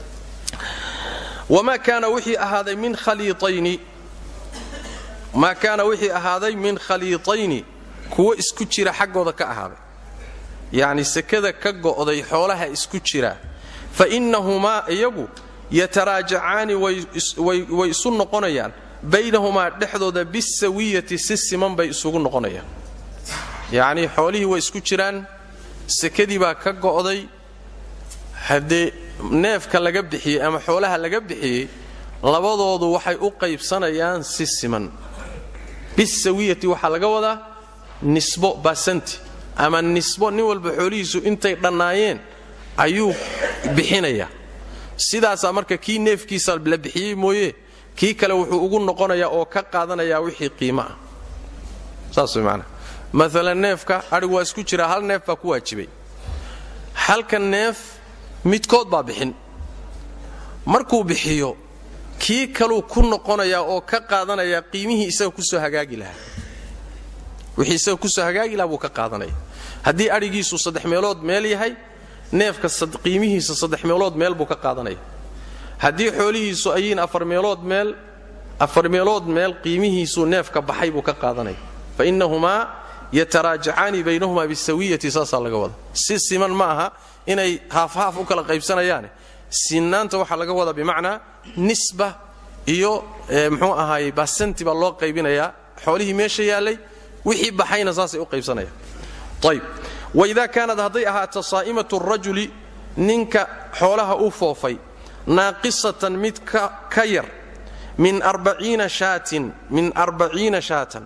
wamaa kaana wixii ahaaday min khaliiayni maa kaana wixii ahaaday min khaliitayni kuwo isku jira xaggooda ka ahaaday yacni sekada ka go'day xoolaha isku jira fa innahumaa iyagu yataraajacaani way isu noqonayaan baynahumaa dhexdooda bisawiyati si siman bay isugu noqonayaan yacnii xoolihii way isku jiraan sekadii baa ka go'day haddee neefka laga bixiyey ama xoolaha laga bixiyey labadoodu waxay u qaybsanayaan si siman bisawiyati waxaa laga wadaa nisbo basanti ama nisbo nin walba xoolihiisu intay dhannaayeen ayuu bixinayaa sidaasaa marka kii neefkiisa la bixiyey mooye kii kale wuxuu ugu noqonayaa oo ka qaadanayaa wixii qiimo ah saas way macnaa maalan neefka adhigu waa isku jiraa hal neef baa ku waajibay halka neef midkood baa bixin markuu bixiyo kii kaluu ku noqonayaa oo ka qaadanayaa qiimihii isaga kusoo hagaagi lahaa wixii isaga kusoo hagaagi lahaa buu ka qaadanaya haddii adhigiisu saddex meelood meel yahay neefka qiimihiisa saddex meelood meel buu ka qaadanaya haddii xoolihiisu ayiin afar meelood meel afar meelood meel qiimihiisuu neefka baxay buu ka qaadanaya fa innahumaa yataraajacaani baynahumaa bisawiyati saasaa laga wada si siman ma aha inay haafhaaf u kala qaybsanayaane sinaanta waxaa laga wadaa bimacnaa nisba iyo mxuu ahaayey basanti baa loo qaybinayaa xoolihii meesha yaallay wixii baxayna saasay u qaybsanayaan ayb waidaa kaanad hadday ahaato saa'imatu rajuli ninka xoolaha u foofay naaqisatan mid ka yar min arbaciina shaatin min arbaciina shaatan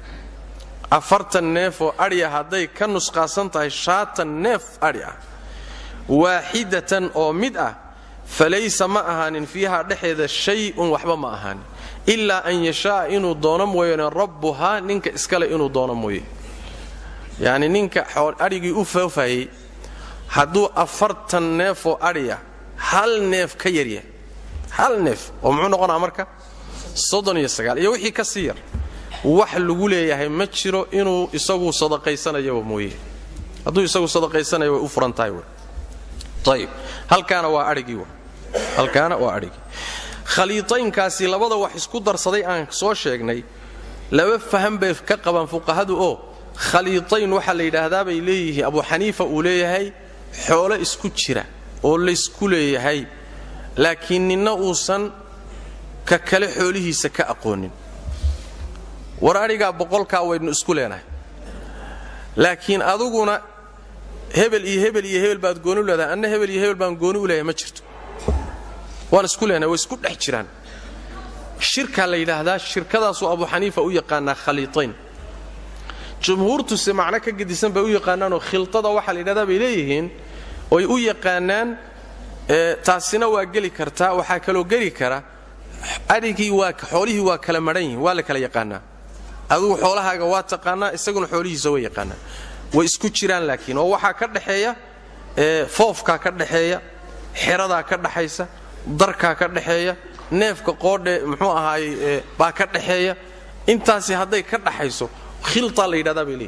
afartan neef oo adhiya hadday ka nusqaasan tahay shaatan neef adhi ah waaxidatan oo mid ah falaysa ma ahaanin fiiha dhexeeda shay-un waxba ma ahaanin ilaa an yashaaa inuu doono mooyane rabbuhaa ninka iskale inuu doono mooye yacni ninka adhigii u foofayey hadduu afartan neefoo adhiya hal neef ka yaryahay hal neef oo muxuu noqonaa marka soddon iyo sagaal iyo wixii ka sii yar wax lagu leeyahay ma jiro inuu isagu sadaqaysanayaba mooye hadduu isagu sadaqaysanayo way u furan tahay w ayib halkaana waa adhigii halkaana waa adhigii khaliitaynkaasi labada wax isku darsaday aan soo sheegnay laba faham bay ka qabaan fuqahadu oo khaliitayn waxaa la yidhaahdaa bay leeyihiin abu xaniifa uu leeyahay xoolo isku jira oo laysku leeyahay laakiin ninna uusan ka kale xoolihiisa ka aqoonin war adhigaa boqolkaa waynu isku leenahay laakiin aduguna hebel iyo hebel iyo hebel baad gooni u leedahay anna hebel iyo hebel baan gooni u leeyahay ma jirto waan isku leenahay way isku dhex jiraan shirkaa la yidhaahdaa shirkadaasuu abu xaniifa u yaqaanaa khaliitayn jumhuurtuse macno ka gedisan bay u yaqaanaanoo khiltada waxaa la yidhahdaa bay leeyihiin oy u yaqaanaan taasina waa geli kartaa waxaa kaloo geli kara adhigii waa xoolihii waa kala madhan yihin waa la kala yaqaanaa adugu xoolahaaga waa taqaanaa isaguna xoolihiisa way yaqaanaa way isku jiraan laakiin oo waxaa ka dhexeeya foofkaa ka dhexeeya xeradaa ka dhaxaysa darkaa ka dhexeeya neefka qoodhe muxuu ahaayey baa ka dhexeeya intaasi hadday ka dhaxayso khiltaa la yidhahdaa bay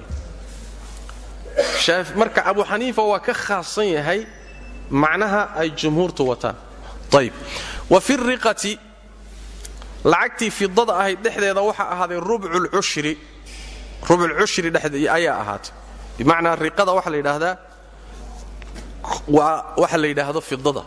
leeyihin marka abu xaniifa waa ka khaasan yahay macnaha ay jumhuurtu wataan ayb wa fi riqati lacagtii fidada ahayd dhexdeeda waxaa ahaaday rubculcushri rubculcushri ayaa ahaatay bimacnaa riqada waxaa la yidhaahdaa waa waxa la yidhaahdo fidada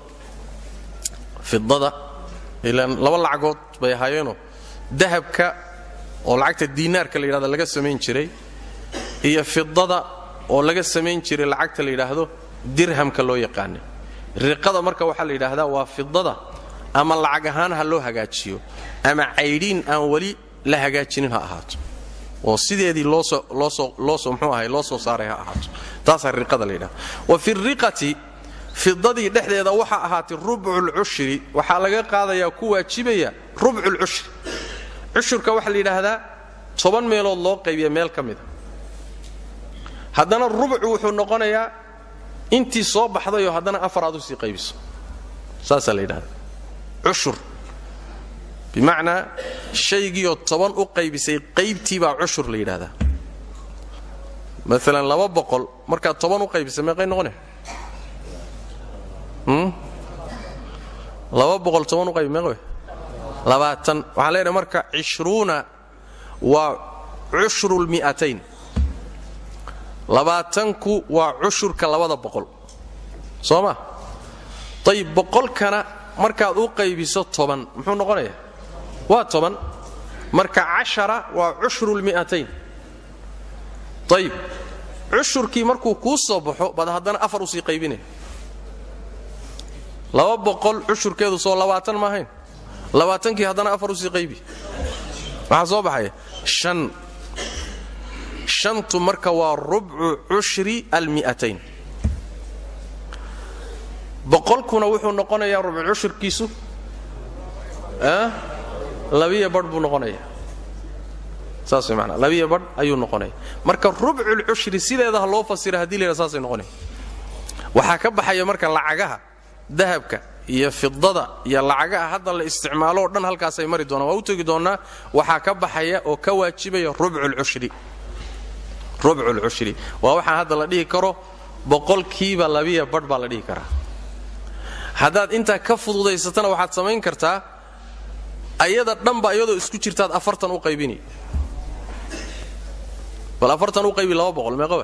fidada ilaan laba lacagood bay ahaayeenoo dahabka oo lacagta diinaarka la yidhahdo laga samayn jiray iyo fidada oo laga samayn jiray lacagta la yidhaahdo dirhamka loo yaqaana riqada marka waxaa la yidhaahdaa waa fidada ama lacag ahaan ha loo hagaajiyo ama caydhiin aan weli la hagaajinin ha ahaato oo sideedii loosoo mxuu ahay loo soo saaray ha ahaato taasaa riqada la yidhahda wa fi riqati fidadii dhexdeeda waxaa ahaatay rubculcushri waxaa laga qaadayaa ku waajibaya rubculcushri cushurka waxaa la yidhaahdaa toban meelood loo qaybiya meel ka mida haddana rubcu wuxuu noqonayaa intii soo baxdayoo haddana afar aad usii qaybiso saasaa la yidhahda cushur bimacnaa shaygiioo toban u qaybisay qaybtii baa cushur la yidhahdaa maalan laba boqol markaad toban u qaybisay meeqay noqone laba boqol toban u qaybi meeq labaatan waxaan leenahay marka cishruuna waa cushru lmi'atayn labaatanku waa cushurka labada boqol soo ma ayib boqolkana markaad u qaybiso toban muxuu noqonayaa waa toban marka cashara waa cushru lmi'atayn ayib cushurkii markuu kuu soo baxo baad haddana afar usii qaybinaya laba boqol cushurkeedu soo labaatan ma ahayn labaatankii haddana afar usii qaybi waxaa soo baxaya shan shantu marka waa rubcu cushri almi'atayn boqolkuna wuxuu noqonayaa rubcu cushurkiisu labiyo badh buu noqonaya saas way maanaa labiyo badh ayuu noqonaya marka rubculcushri sideeda ha loo fasira haddii la yidhaha saasay noqonaya waxaa ka baxaya marka lacagaha dahabka iyo fidada iyo lacagaha hadda la isticmaalo oo dhan halkaasay mari doonaan waa u tegi doonnaa waxaa ka baxaya oo ka waajibaya rubculcushri rubculcushri waa waxaa hadda la dhihi karo boqolkiiba labiya badh baa la dhihi karaa haddaad intaa ka fududaysatana waxaad samayn kartaa ayada dhanba iyadoo isku jirtaad afartan u qaybini bal afartan u qaybi laba boqol meeqa wa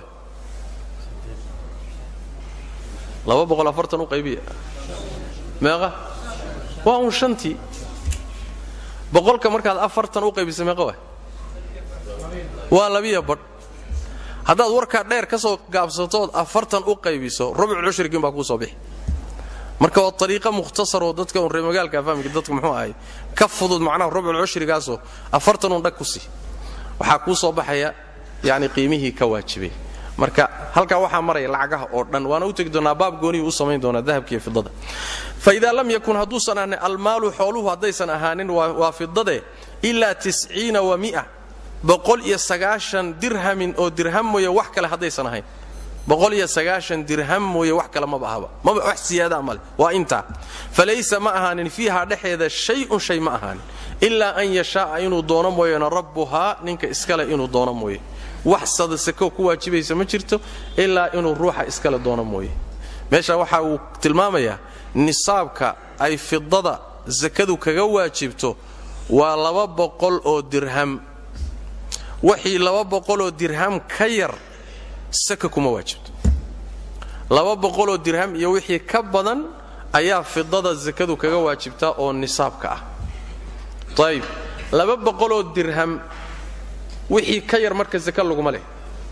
laba boqol afartan u qaybiya meeqa waa un shantii boqolka markaad afartan u qaybisa meeqa wa waa labiya badh haddaad warkaa dheer ka soo gaabsatood afartan u qaybiso rubculcushrigiin baa kuu soo bixi marka waa ariiqa mukhtasaroo dadka un reemagaalka fahmika dadka muxuu ahay ka fudud macnaha rubculcushrigaasoo afartanun dhag ku sii waxaa kuu soo baxaya yacni qiimihii ka waajibay marka halkaa waxaa maraya lacagaha oo dhan waana u tegi doonaa baab gooniyuu u samayn doonaa dahabkiiyo fidada fa idaa lam yakun hadduusan ahaanin almaalu xooluhu haddaysan ahaanin waa fidade ilaa tisciina wa mia boqol iyo sagaashan dirhamin oo dirham mooye wax kale haddaysan ahayn boqol iyo sagaashan dirham mooye wax kale maba ahaba maba wax siyaadaa male waa intaa falaysa ma ahaanin fiihaa dhexeeda shay-un shay ma ahaanin ilaa an yashaa'a inuu doono mooyeena rabbuhaa ninka iskale inuu doono mooye wax sadasakoo ku waajibaysa ma jirto ilaa inuu ruuxa iskale doono mooye meesha waxa uu tilmaamayaa nisaabka ay fidada sakadu kaga waajibto waa laba boqol oo dirham wixii laba boqoloo dirham ka yar saka kuma waajibto laba boqoloo dirham iyo wixii ka badan ayaa fidada sakadu kaga waajibtaa oo nisaabka ah ayib laba boqoloo dirham wixii ka yar marka saka laguma leh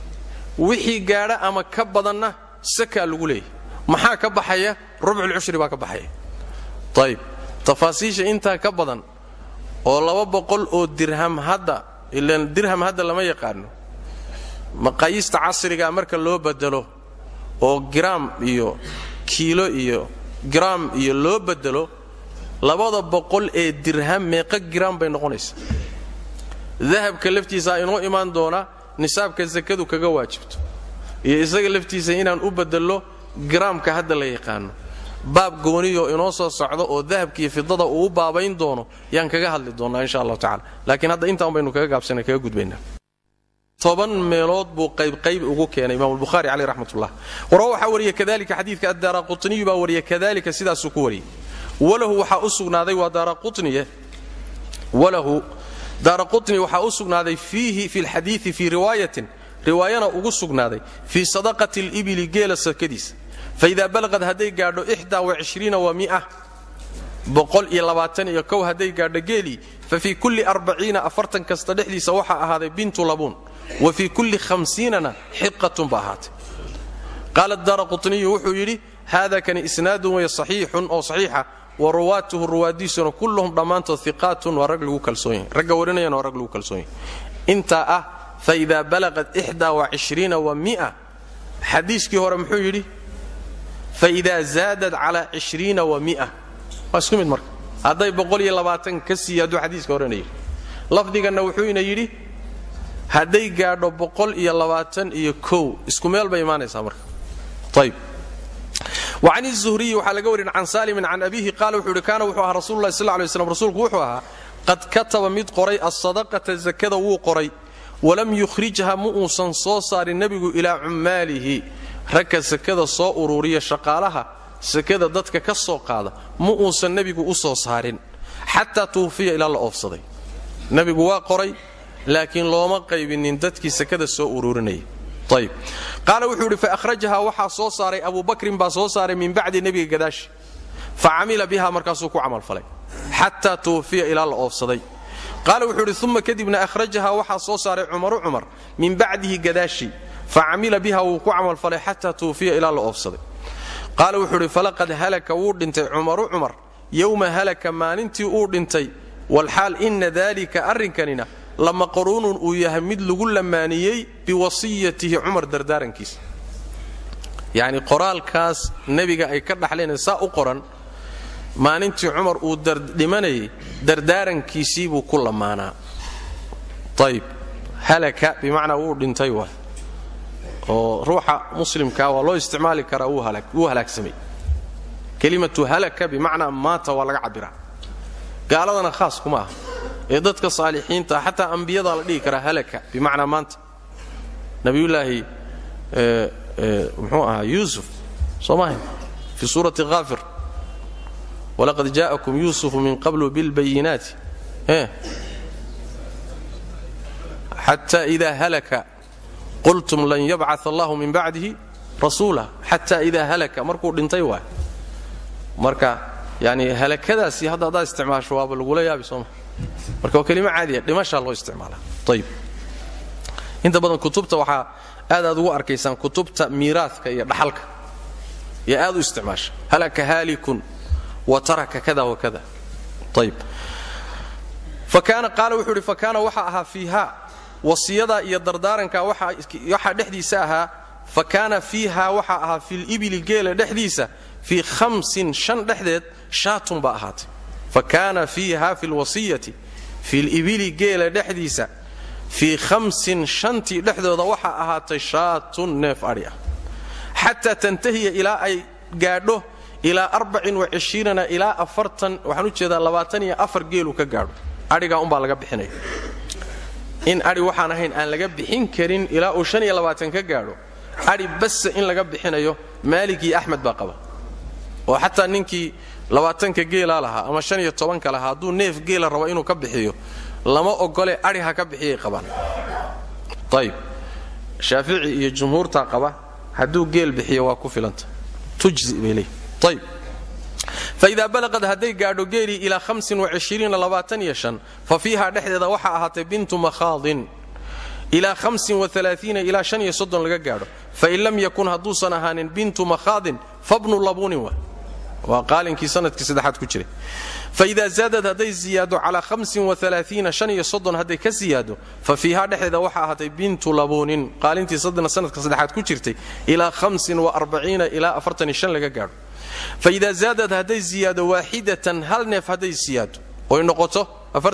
wixii gaadha ama ka badanna sakaa lagu leeyahy maxaa ka baxaya rubculcushri baa ka baxaya ayib tafaasiisha intaa ka badan oo laba boqol oo dirham hadda ilan dirham hadda lama yaqaano maqaayista casrigaa marka loo bedelo oo giraam iyo kiilo iyo giraam iyo loo bedelo labada boqol ee dirham meeqa giraam bay noqonaysaa dahabka laftiisaa inoo imaan doona nisaabka sakadu kaga waajibto iyo isaga laftiisa inaan u bedello giraamka hadda la yaqaano baab gooniyo inoo soo socdo oo dahabkiiyo fidada uu u baabayn doono yaan kaga hadli doonnaa insha allahu tacala laakiin hadda intaan baynu kaga gaabsana kaga gudbaynaa toban meelood buu qaybqayb ugu keenay imaam albukhaari caleyh raxmatullah wara waxaa wariya kadalika xadiidka addaara qutniyu baa wariya kadalika sidaasuu ku wariyey walahu waxaa u sugnaaday waa daara qutniye walahu daara qutni waxaa u sugnaaday fiihi fi lxadiidi fii riwaayatin riwaayana ugu sugnaaday fii sadaqati libili geela sakadiisa faidaa balaqad hadday gaadho wa mia boqol iyo labaatan iyo kow hadday gaadho geelii fa fii kulli arbaciina afartan kasta dhexdiisa waxaa ahaaday bintu labuun wa fii kulli hamsiinana xiqatun ba ahaatay qaala daara qutniyu wuxuu yidhi haada kani isnaadun way saxiixun oo saxiixa wa ruwaatuhu ruwaadiisuna kulluhum dhammaantood iqaatun waa rag lagu kalsoon yahay ragga warinayana waa rag lagu kalsoon yahay intaa ah faidaa balaqat wa mia xadiiskii hore muxuu yidhi faidaa zaadad calaa ishriina wa mia waa isku mid marka hadday boqol iyo labaatan ka siiya hadduu xadiiska horena yidhi lafdiganna wuxuuna yidhi hadday gaadho boqol iyo labaatan iyo kow isku meel bay imaanaysaa marka ayb wacan izuhriyi waxaa laga warin can saalimin can abiihi qaala wuxuu yidhi kaana wuxuu ahaa rasulullahi sal lay slam rasuulku wuxuu ahaa qad kataba mid qoray alsadaqata zakada wuu qoray walam yukhrijha ma uusan soo saarin nebigu ilaa cummaalihi ragka sakada soo ururiya shaqaalaha sakada dadka ka soo qaada ma uusan nebigu u soo saarin xataa tuufiya ilaa la oofsaday nebigu waa qoray laakiin looma qaybinin dadkii sakada soo ururinaya ayb qaala wuxuu yidhi faahrajaha waxaa soo saaray abu bakrin baa soo saaray min bacdi nebiga gadaashi fa camila biha markaasuu ku camalfalay xataa tuufiya ilaa la oofsaday qaala wuxuu yidhi uma kadibna ahrajaha waxaa soo saaray cumaru cumar min bacdihi gadaashi fa camila biha wuu ku camalfalay xataa tuufiya ilaa la oofsaday qaala wuxuu idhi falaqad halaka wuu dhintay cumaru cumar yowma halaka maalintii uu dhintay walxaal inna daalika arrinkanina lamaqruunun uu yahay mid lagu lamaaniyey biwasiyatihi cumar dardaarankiisa yacni qoraalkaas nebiga ay ka dhaxleen saa u qoran maalintii cumar uu dhimanayay dardaarankiisii buu ku lamaanaa ayib halaka bimacnaa wuu dhintay waay oo ruuxa muslimkaa waa loo isticmaali karaa wuu halaagsamay kelimatu halaka bimacnaa maata waa laga cabbiraa gaaladana khaas kuma aha ee dadka saalixiinta xataa ambiyadaa la dhihi karaa halaka bimacnaa maanta nabiyullaahi muxuu ahaa yuusuf soo maaha fii suurati haafir walaqad jaa'akum yuusufu min qablu bilbayinaati xata ida halaka qultum lan yabcaa allahu min bacdihi rasuula xata ida halaka markuu dhintay waay marka yani halakadaasi hadda haddaad isticmaasho waaba lagula yaabi sooma marka waa kelimo caadiya dhimashaa loo isticmaala ayib inta badan kutubta waxaa aad aad ugu arkaysaan kutubta miiraadka iyo dhaxalka iyo aad u isticmaasha halaka haalikun wa taraka kada wa kada ayib fakaana qaala wuxuu idhi fakaana waxaa ahaa fiiha wasiyadaa iyo dardaaranka waxaa dhexdiisa ahaa fa kaana fiiha waxaa ahaa filibili geela dhexdiisa fii hamsin shan dhexdeed shaatun baa ahaatay fa kaana fiiha fi lwasiyati filibili geela dhexdiisa fii hamsin shantii dhexdooda waxaa ahaatay shaatun neef adhi ah xataa tantahiya ilaa ay gaadho ilaa arbacin wacishiirana ilaa afartan waxaan u jeedaa labaatan iyo afar geelu ka gaadho adhigaa umbaa laga bixinaya in adhi waxaan ahayn aan laga bixin karin ilaa uu shan iyo labaatan ka gaadho adhi basa in laga bixinayo maalig iyo axmed baa qaba oo xataa ninkii labaatanka geelaa lahaa ama shan iyo tobanka lahaa hadduu neef geela rabo inuu ka bixiyo lama ogole adhi ha ka bixiyay qabaan ayib shaafici iyo jumhuurtaa qaba hadduu geel bixiyo waa ku filanta tujzi bay leeyihi ayib faidaa balaqad hadday gaadho geelii ilaa fa fiiha dhexdeeda waxaa ahaatay bintu makhaadin ilaa ilaa laga gaadho fain lam yakun hadduusan ahaanin bintu makhaadin fabnu labuunin wa waa qaalinkii sanadkii saddexaad ku jiray faidaa zaadad hadday ziyaado calaa hadday ka siyaado fa fiiha dhexdeeda waxaa ahaatay bintu labuunin qaalintii sanadka saddexaad ku jirtay ilaa ilaa laga gaadho faida zaadad hadday ziyaado waaxidatan hal neef hadday siyaado oy noqoto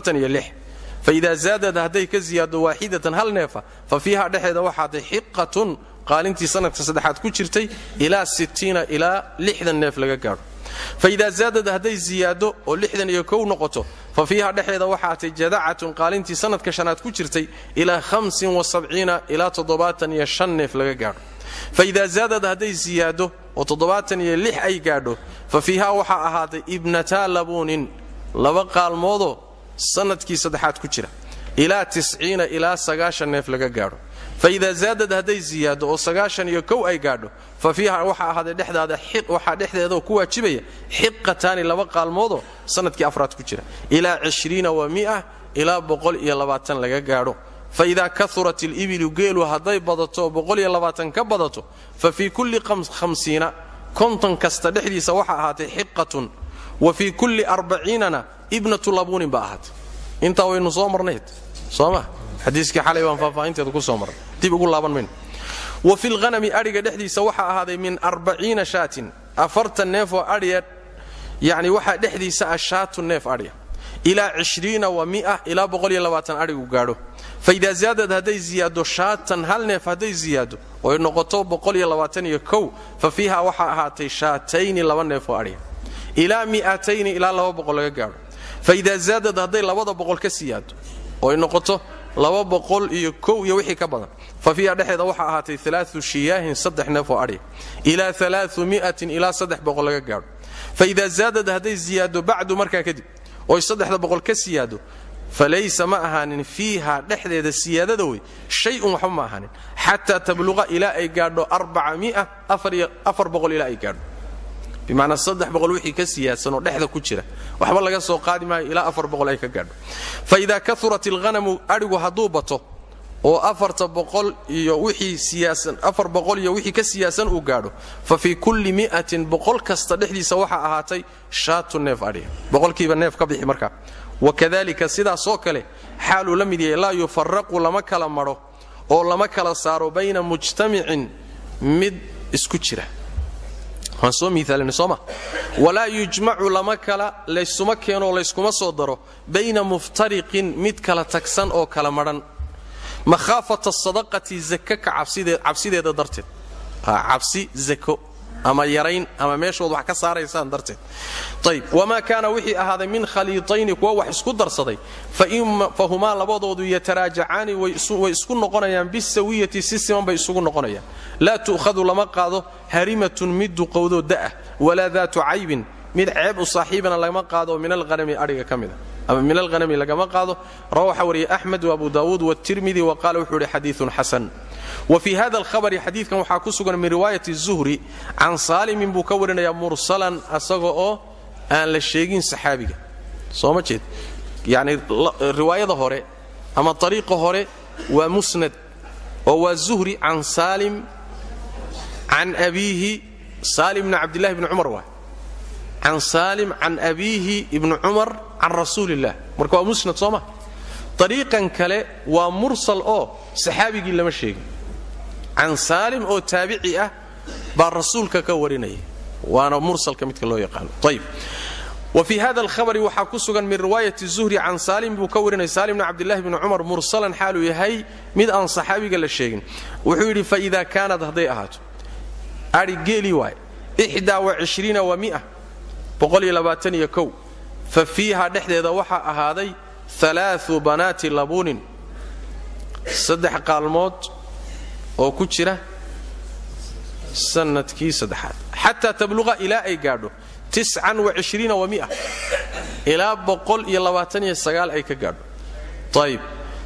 faida zaadad hadday ka ziyaado waaxidatan hal neefa fa fiiha dhexeeda waxaatay xiqatun qaalintii sanadka saddexaad ku jirtay ilaa ilaa neef laga gaadho faida zaadad hadday ziyaado oo lixdan iyo kow noqoto fa fiiha dhexeeda waxaatay jadacatun qaalintii sanadka shanaad ku jirtay ilaa ilaa toddobaatan iyo shan neef laga gaadho faida zaadad hadday ziyaado oo toddobaatan iyo lix ay gaadho fa fiiha waxaa ahaaday ibnataa labuunin laba qaalmoodoo sanadkii saddexaad ku jira ilaa tisciina ilaa sagaashan neef laga gaadho faida zaadad hadday ziyaado oo sagaashan iyo kow ay gaadho fa fiiha waxaa ahaaday dhexdaada waxaa dhexdeedaoo ku waajibaya xiqataani laba qaalmoodoo sanadkii afraad ku jira ilaa cishriina wa mia ilaa boqol iyo labaatan laga gaadho faidaa kaurat ilibilu geelu hadday badato oo ka badato fa fii kulli hamsiina konton kasta dhexdiisa waxaa ahaatay xiqatun wa fii kulli arbaciinana ibnatu labuunin ba ahaatay intaa waynu soo marnayd sooma xadiiskii xalay baan faahfaahinteeda ku soo marnay dib ugu laaban mayno wa fi lhanami adhiga dhexdiisa waxaa ahaaday min arbaciina shaatin afartan neef oo adhiya yani waxaa dhexdiisa ah shaatun neef adhiya ilaa cishriina wa mia ilaa boqoliyo labaatan adhigu gaadho faida zaadad hadday ziyaado shaatan hal neef hadday ziyaado oy noqoto boqoliyo labaatan iyo kow fa fiiha waxaa ahaatay shaatayni laba neef oo adhiya ilaa mi'atayni ilaa laba boqol laga gaadho faida zaadad hadday labada boqol ka siyaado oy noqoto laba boqol iyo kow iyo wixii ka badan fa fiiha dhexeeda waxaa ahaatay alaau shiyaahin saddex neef oo adhiya ilaa alaau mi'atin ilaa saddex boqol laga gaadho faida zaadad hadday ziyaado bacdu markaa kadib oy saddexda boqol ka siyaado falaysa ma ahaanin fiiha dhexdeeda siyaadada wey shay-un waxba ma ahaanin xataa tabluqa ilaa ay gaadho afar boqol ilaa ay gaadho bimacnaa saddex boqol wixii ka siyaadsanoo dhexda ku jira waxba laga soo qaadi maayo ilaa afar boqol ay ka gaadho fa idaa kaurat ilghanamu adhigu hadduu bato oo afarta boqol iyo wixii siyaasan afar boqol iyo wixii ka siyaasan uu gaadho fa fii kulli mi'atin boqol kasta dhexdiisa waxaa ahaatay shaatu neef adhiya boqolkiiba neef ka bixi markaa wakadalika sidaasoo kale xaaluu la mid yahay laa yufaraqu lama kala madho oo lama kala saaro bayna mujtamicin mid isku jira waan soo miaalina sooma walaa yujmacu lama kala laysuma keenoo layskuma soo daro bayna muftariqin mid kala tagsan oo kala madhan makhaafata sadaqati zaka ka cabsideeda darteed cabsi zako ama yarayn ama meeshood wax ka saaraysaan darteed ayb wamaa kaana wixii ahaaday min khaliitayni kuwa wax isku darsaday fahumaa labadoodu yataraajacaani way isku noqonayaan bisawiyati si siman bay isugu noqonayaan laa tu'khadu lama qaado harimatun mid duqowdoo da'ah walaa daatu caybin mid ceeb u saaxiibana lama qaado min alhanami adhiga ka mida ama min alhanami lagama qaado rawa waxaa wariyay axmed waabu daawuud watirmidi wa qaala wuxuu ihi xadiiun xasan wa fii hada alhabari xadiidkan waxaa ku sugan min riwaayati zuhri can saalimin buu ka warinayaa mursalan asaga oo aan la sheegin saxaabiga soo ma jeed yacni riwaayada hore ama ariiqa hore waa musnad oo waa zuhri can saalim can abiihi saalim bni cabdillahi bni cumar waay can saalim can abiihi ibni cumar can rasuuli illah marka waa musnad soo ma ariiqan kale waa mursal oo saxaabigii lama sheegin can saalim oo taabici ah baa rasuulka ka warinaya waana mursalka midka loo yaqaano ayb wa fii hada alhabari waxaa ku sugan min riwaayati zuhri can saalim buu ka warinaya saalim bni cabdillahi bni cumar mursalan xaaluu yahay mid aan saxaabiga la sheegin wuxuu yidhi faida kaanad hadday ahaato ai geeli waay ixdaa wacishriina wa mia boqoliyo labaataniyo kow fa fiiha dhexdeeda waxaa ahaaday alaau banaati labuunin saddex qaalmood oo ku jira sanadkii saddexaad xataa tabluqa ilaa ay gaadho tiscan waishriina wa mia ilaa boqol iyo labaataniyo sagaal ay ka gaadho ayib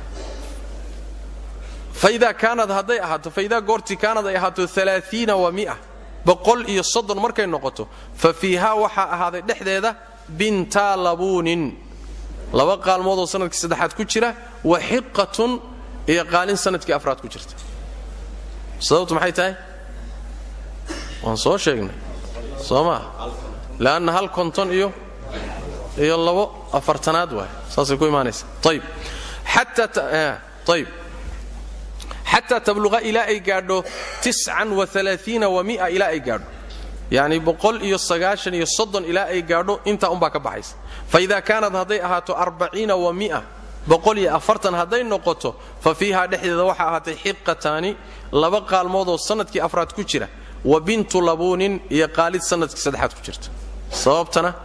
faidaa kaanad hadday ahaato faidaa goortii kaanad ay ahaato alaaiina wa mia boqol iyo soddon markay noqoto fa fiihaa waxaa ahaaday dhexdeeda bintaa labuunin laba qaalmood oo sanadkii saddexaad ku jira wa xiqatun iyo qaalin sanadkii afraad ku jirta sababtu maxay tahay waan soo sheegnay soo maa leanna hal konton iyo iyo labo afartanaad waay saasay ku imaanaysa ayb ayb xataa tabluqa ilaa ay gaadho tiscan waalaaiina wa mia ilaa ay gaadho yacni boqol iyo sagaashan iyo soddon ilaa ay gaadho intaa unbaa ka baxaysa fa idaa kaanad hadday ahaato arbaciina wa mia boqol iyo afartan hadday noqoto fa fiihaa dhexdeeda waxaa ahaatay xiqataani laba qaalmoodoo sanadkii afraad ku jira wa bintu labuunin iyo qaalid sanadkii saddexaad ku jirta sababtana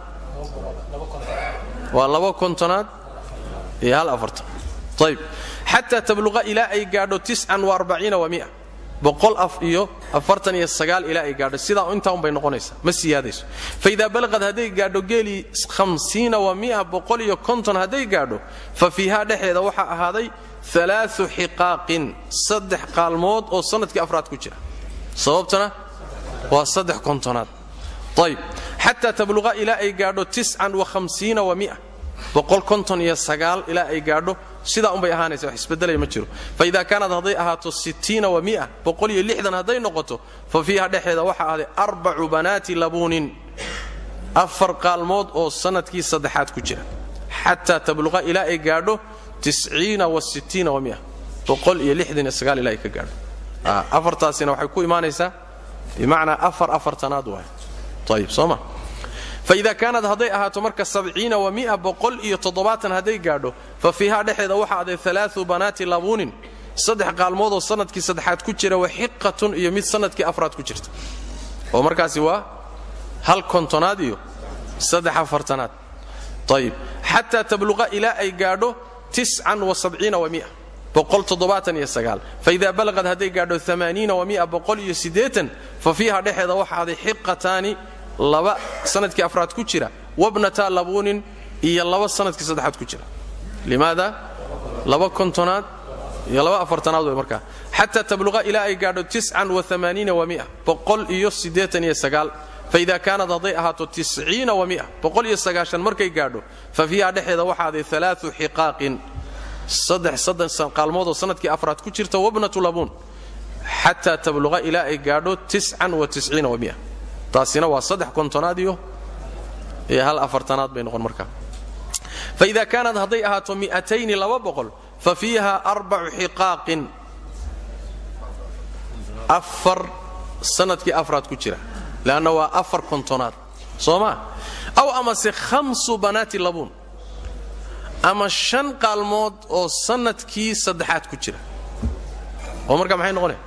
waa laba kontonaad iyo hal afartan ayb xataa tabluqa ilaa ay gaadho tiscan waarbaciina wa mia boqol af iyo afartan iyo sagaal ilaa ay gaadho sidaa intaa unbay noqonaysaa ma siyaadayso fa idaa balaqad hadday gaadho geelii hamsiina wa mia boqol iyo konton hadday gaadho fa fiihaa dhexeeda waxaa ahaaday alaau xiqaaqin saddex qaalmood oo sanadkii afraad ku jira sababtana waa saddex kontonaad ayb xataa tabluqa ilaa ay gaadho tiscan wahamsiina wa mia boqol konton iyo sagaal ilaa ay gaadho sidaa unbay ahaanaysa wax isbedelaya ma jiro fa idaa kaanad hadday ahaato sittiina wa mia boqol iyo lixdan hadday noqoto fa fiiha dhexeeda waxaa ahday arbacu banaati labuunin afar qaalmood oo sanadkii saddexaad ku jira xataa tabluqa ilaa ay gaadho tisciina wa sittiina wa mia boqol iyo lixdan iyo sagaal ilaa ay ka gaadho afartaasina waxay ku imaanaysaa bimacnaa afar afartanaad waay ayib soo ma faida kaanad hadday ahaato marka sabciina wa mia boqol iyo toddobaatan hadday gaadho fa fiihaa dhexeeda waxaa aday alaau banaati labuunin saddex qaalmoodoo sanadkii saddexaad ku jira wa xiqatun iyo mid sanadkii afraad ku jirta oo markaasi waa hal kontonaad iyo saddex afartanaad ayib xataa tabluqa ilaa ay gaadho tiscan wa sabciina wa mia boqol toddobaatan iyo sagaal faida balaqad hadday gaadho amaaniina wa mia boqol iyo siddeetan fa fiiha dhexeeda waxaa aday xiqataani laba sanadkii afraad ku jira wabnata labuunin iyo laba sanadkii saddexaad ku jira limaada laba kontonaad iyo laba afartanaad way markaa xataa tabluqa ilaa ay gaadho tiscan waamaaniina wa mia boqol iyo siddeetan iyo sagaal faida kaanad hadday ahaato tisciina wa mia boqol iyo sagaashan markay gaadho fa fiiha dhexeeda waxaaday alaau xiqaaqin saddex saddex qaalmoodoo sanadkii afraad ku jirta wabnatu labuun xataa tabluqa ilaa ay gaadho tiscan wa tisciina wa mia taasina waa saddex kontonaad iyo iyo hal afartanaad bay noqon markaa faida kaanad hadday ahaato mi'atayni laba boqol fa fiiha arbacu xiqaaqin afar sanadkii afraad ku jira leanna waa afar kontonaad soo maa aw amase khamsu banaati labuun ama shan qaalmood oo sanadkii saddexaad ku jira oo markaa maxay noqonaya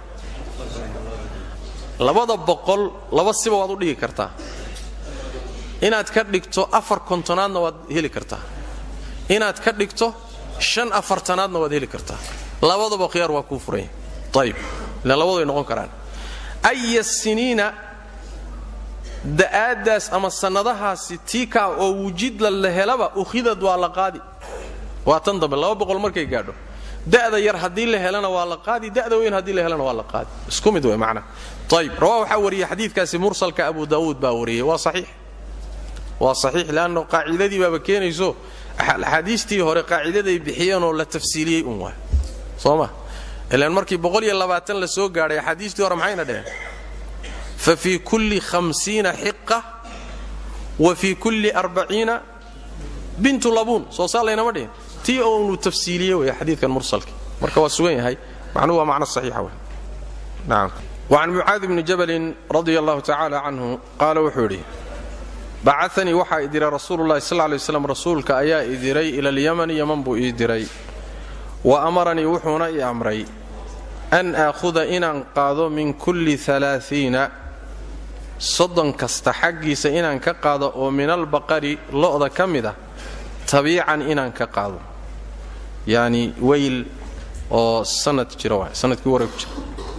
labada boqol laba siba waad u dhigi kartaa inaad ka dhigto afar kontonaadna waad heli kartaa inaad ka dhigto shan afartanaadna waad heli kartaa labadaba khiyaar waa kuu furanya ayib ilaan labadu ay noqon karaan aya siniina da'aaddaas ama sannadahaasi tiikaa oo wujidla la helaba ukhidad waa la qaadi waa tan dambe laba boqol markay gaadho da'da yar haddii la helana waa la qaadi da'da weyn haddii la helana waa la qaadi isku mid wey macnaha ayib rawaa waxaa wariyey xadiidkaasi mursalka abu daawuud baa wariyey waa saxiix waa saxiix leanno qaacidadii baaba keenayso axaadiistii hore qaacidaday bixiyeenoo la tafsiiliyey un waay soo ma ilaan markii la soo gaadhay axaadiistii hore maxayna dheheen fa fii kulli hamsiina xiqa wa fii kulli arbaciina bintu labuun soo saa laynama dhihin tii oonu tafsiiliye wey xadiidkan mursalki marka waa sugan yahay macnuhu waa macno saxiixa wey nacam وcan mucaadi bni jabalin radia allahu tacala canhu qaala wuxuu idhi bacanii waxaa i diray rasuulu lahi sal lay slam rasuulka ayaa i diray ila alyamani yaman buu ii diray wa amaranii wuxuuna i amray an aakhuda inaan qaado min kulli alaaiina soddon kasta xaggiisa inaan ka qaado oo min albaqari lo'da ka mid ah tabiican inaan ka qaado yacni weyl oo sanad jira waay sanadkii wareeg ku jira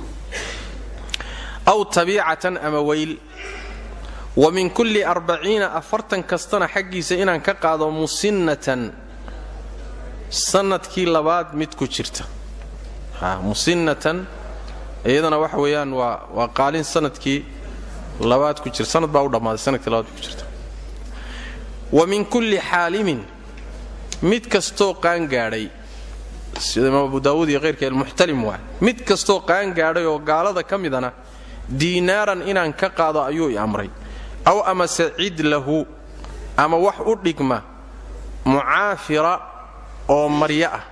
aw tabiicatan ama weyl wa min kulli arbaciina afartan kastana xaggiisa inaan ka qaado musinnatan sanadkii labaad mid ku jirta musinnatan iyadana waxa weeyaan waa waa qaalin sanadkii labaad ku jira sanad baa u dhammaaday sanadkii labaad ku jirta wa min kulli xaalimin mid kastoo qaangaadhay sida imaam abu daawuud iyo keyrka almuxtalim waay mid kastoo qaangaadhay oo gaalada ka midana diinaaran inaan ka qaado ayuu i amray aw amase cid lahu ama wax u dhigma mucaafira oo maryo ah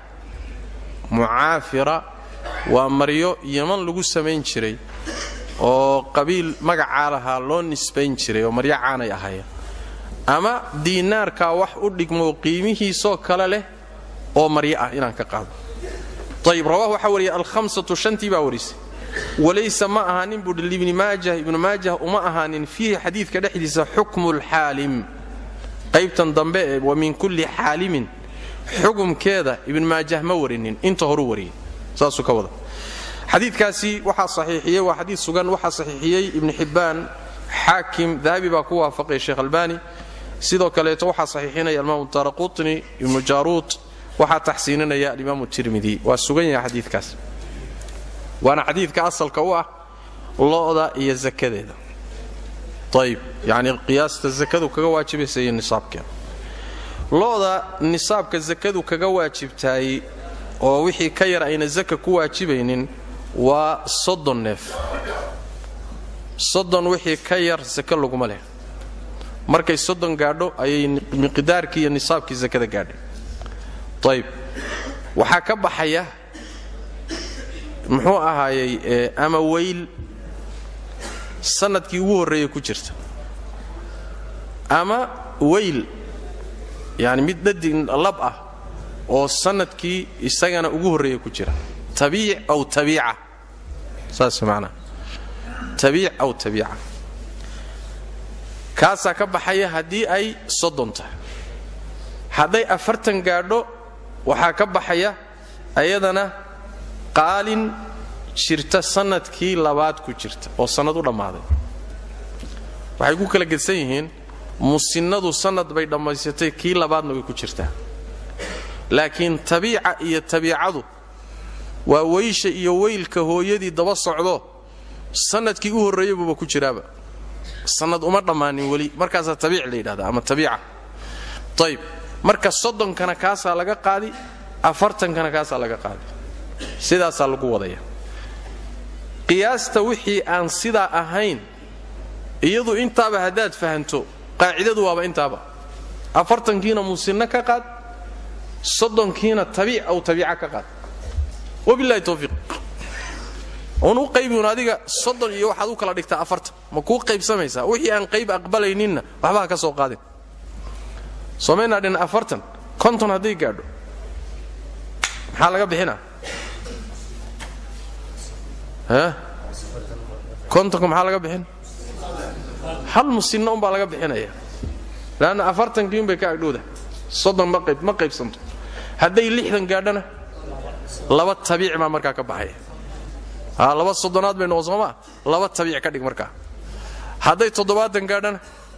mucaafira waa maryo yaman lagu samayn jiray oo qabiil magacaa lahaa loo nisbayn jiray oo maryo caanay ahaayeen ama diinaarkaa wax u dhigmoo qiimihiisoo kale leh oo maryo ah inaan ka qaado ayib rawah waxaa wariyay alhamsatu shantii baa warisay walaysa ma ahaanin buuhi libni maajah ibnu maajah uma ahaanin fiihi xadiidka dhexdiisa xukmu lxaalim qaybtan dambe ee wa min kulli xaalimin xukumkeeda ibn maajah ma warinin inta horu wariyey saasuu ka wada xadiidkaasi waxaa saxiixiyey waa xadiid sugan waxaa saxiixiyey ibnu xibbaan xaakim dahabi baa ku waafaqay sheekh albani sidoo kaleeto waxaa saxiixinaya alimaam daraqutni ibnu jaaruud waxaa taxsiininaya alimaam tirmidi waa sugan yahay xadiidkaas waana xadiidka asalka u ah lo'da iyo zakadeeda ayib yacni qiyaasta zakadu kaga waajibaysa iyo nisaabkeeda lo'da nisaabka zakadu kaga waajibtaay oo wixii ka yar ayna zaka ku waajibaynin waa soddon neef soddon wixii ka yar zaka laguma leh markay soddon gaadho ayay miqdaarkii iyo nisaabkii zakada gaadhay ayib waxaa ka baxaya muxuu ahaayey ama weyl sanadkii ugu horreeya ku jirta ama weyl yani mid dhadig lab ah oo sanadkii isagana ugu horreeya ku jira tabiic aw tabiica saas macnaha tabiic aw tabiica kaasaa ka baxaya haddii ay soddon tahay hadday afartan gaadho waxaa ka baxaya ayadana qaalin jirta sanadkii labaad ku jirta oo sannad u dhammaaday waxay ku kala gedsan yihiin musinnadu sannad bay dhammaysatay kii labaadna way ku jirtaa laakiin tabiica iyo tabiicadu waa weysha iyo weylka hooyadii daba socdo sannadkii u horreeyabuuba ku jiraaba sannad uma dhammaanin weli markaasaa tabiic la yidhahdaa ama tabiica ayib marka soddonkana kaasaa laga qaadi afartankana kaasaa laga qaadi sidaasaa lagu wadaya qiyaasta wixii aan sidaa ahayn iyadu intaaba haddaad fahanto qaacidadu waaba intaaba afartankiina musinno ka qaad soddonkiina tabiic aw tabiica ka qaad wabilahi towfiiq un u qaybiun adiga soddon iyo waxaad u kala dhigtaa afartan ma kuu qaybsamaysaa wixii aan qayb aqbalayninna waxba ha ka soo qaadin somaynaa dhin afartan konton hadday gaadho maxaa laga bixinaa kontonka maxaa laga bixin hal musinno umbaa laga bixinaya leanna afartankii unbay ka agdhowda soddon ma qayb ma qaybsanto hadday lixdan gaadhana laba tabiic baa markaa ka baxaya aa laba soddonaad bay noqon soomaa laba tabiic ka dhig markaa hadday toddobaatan gaadhana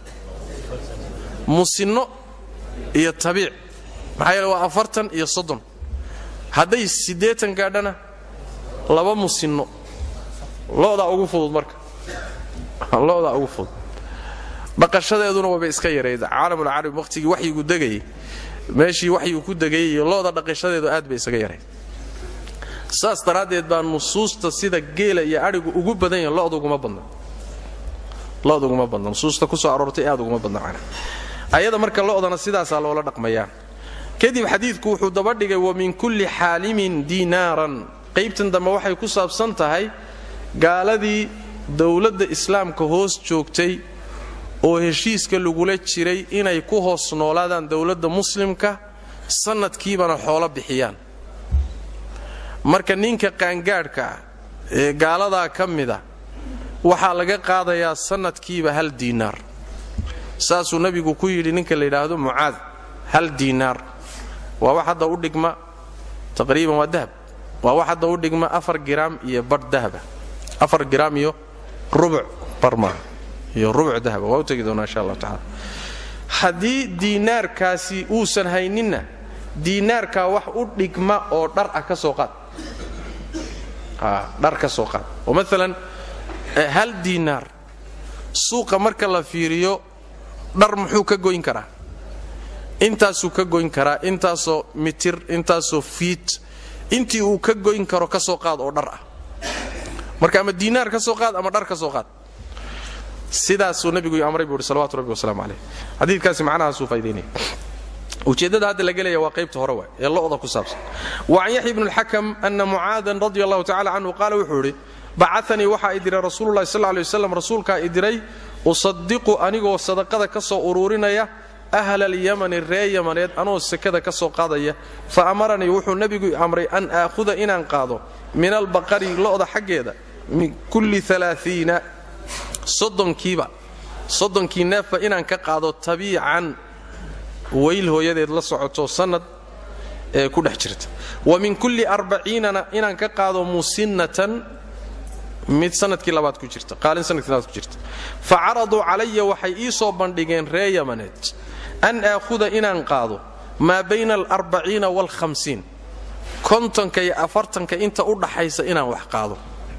musinno iyo tabiic maxaa yeele waa afartan iyo soddon hadday siddeetan gaadhana laba musinno lo'daa ugu fudud marka lo'daa ugu fudud dhaqashadeeduna wayba iska yarayd caalamulcarabi wakhtigii waxyigu degayay meeshii waxyigu ku degayay iyo lo'da dhaqashadeedu aad bay isaga yarayd saas daraaddeed baa nusuusta sida geela iyo adhigu ugu badan yahin loduguma badna loduguma badna nusuusta ku soo aroortay aad uguma badna macna ayada marka lo'dana sidaasaa loola dhaqmayaa kadib xadiidku wuxuu daba dhigay wa min kulli xaalimin diinaaran qaybtan dambe waxay ku saabsan tahay gaaladii dowladda islaamka hoos joogtay oo heshiiska lagula jiray inay ku hoos noolaadaan dowladda muslimka sannadkiibana xoolo bixiyaan marka ninka qaangaadhka ah ee gaaladaa ka mida waxaa laga qaadayaa sannadkiiba hal diinaar saasuu nebigu ku yidhi ninka la yidhaahdo mucaad hal diinaar waa wax hadda u dhigma taqriiban waa dahab waa wax hadda u dhigma afar giraam iyo badh dahaba afar giraam iyo rubuc barmaa iyo rubuc dahaba waa u tegi doonaa insha allahu tacala haddii diinaarkaasi uusan hayninna diinaarkaa wax u dhigma oo dhar ah ka soo qaad dhar ka soo qaad oo maalan hal diinaar suuqa marka la fiiriyo dhar muxuu ka goyn karaa intaasuu ka goyn karaa intaasoo mitir intaasoo fiit intii uu ka goyn karo ka soo qaad oo dhar ah marka ama diinaar ka soo qaad ama dhar ka soo qaad sidaasuu nebigu amray buu uhi salawatu rabbi wasalaamu caleyh xadiidkaasi macnahaasuu faa'idaynaya ujeeddada hadda la gelaya waa qaybta hore waay ee lo'da ku saabsan wa can yaxya bni اlxakam ana mucaadan radi allahu tacala canhu qaala wuxuu idhi bacanii waxaa i diray rasuululahi sal lay waslam rasuulkaa i diray usadiqu anigoo sadaqada ka soo uruurinaya ahla alyamani ree yamaneed anoo sekada ka soo qaadaya fa amaranii wuxuu nebigu amray an aakhuda inaan qaado min albaqari lo'da xaggeeda min kulli alaaiina soddonkiiba soddonkii neefba inaan ka qaado tabiican weyl hooyadeed la socoto sannad ee ku dhex jirta wa min kulli arbaciinana inaan ka qaado musinnatan mid sanadkii labaad ku jirta qaalin sanadkii labaad ku jirta fa caraduu calaya waxay ii soo bandhigeen ree yamaneed an aakhuda inaan qaado maa bayna alarbaciina waalhamsiin kontonka iyo afartanka inta u dhaxaysa inaan wax qaado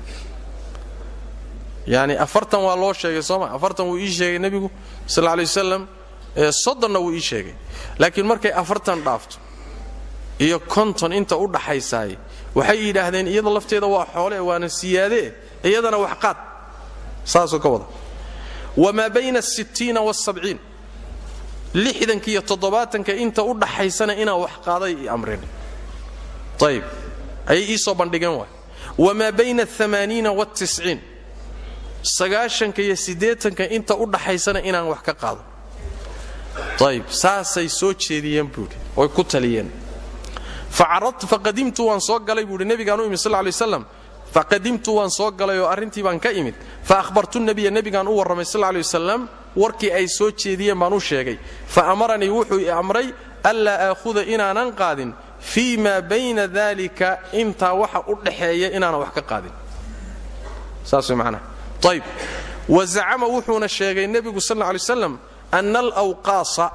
yacni afartan waa loo sheegay sooma afartan wuu ii sheegay nebigu sal lla lay wasalam soddonna wuu ii sheegay laakiin markay afartan dhaafto iyo konton inta u dhaxaysaay waxay yidhaahdeen iyada lafteeda waa xoole waana siyaadee iyadana wax qaad saasuu ka wada wamaa bayna asittiina waalsabciin lixdanka iyo toddobaatanka inta u dhaxaysana inaan wax qaaday i amreen ayib ayay ii soo bandhigeen waay wamaa bayna aamaaniina waaltisciin sagaashanka iyo siddeetanka inta u dhaxaysana inaan wax ka qaado ayib saasay soo jeediyeen buuhi oy ku taliyeen faqadimtu waan soo galay buuhi nebigaan u imid sal lay waslam faqadimtu waan soo galay oo arrintii baan ka imid fa ahbartu nebiya nebigaan u warramay sal lay wasalam warkii ay soo jeediyeen baan u sheegay fa amaranii wuxuu i amray anlaa aakhuda inaanan qaadin fii maa bayna dalika intaa waxa u dhaxeeya inaanan wax ka qaadin saas way macnaha ayb wa zacama wuxuuna sheegay nebigu sal lla alay waslam ana alawqaasa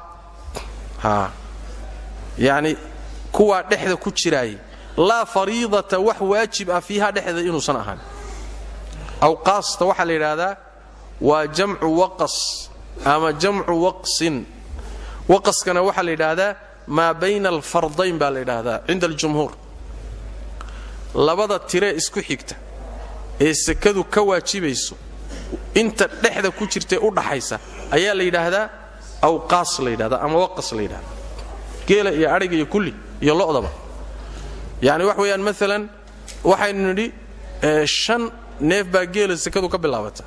yani kuwaa dhexda ku jiraayay laa fariidata wax waajib ah fiiha dhexda inuusan ahaan awqaasta waxaa la yidhaahdaa waa jamcu waqas ama jamcu waqsin waqaskana waxaa la yidhaahdaa maa bayna alfardayn baa la yidhaahdaa cinda aljumhuur labada tiree isku xigta ee sekadu ka waajibayso inta dhexda ku jirtae u dhaxaysa ayaa la yidhaahdaa awqaas la yidhahda ama waqas la yidhahda geela iyo adhiga iyo kulli iyo lo'daba yacni wax weeyaan maalan waxaynu nidhi shan neef baa geela sekadu ka bilaabata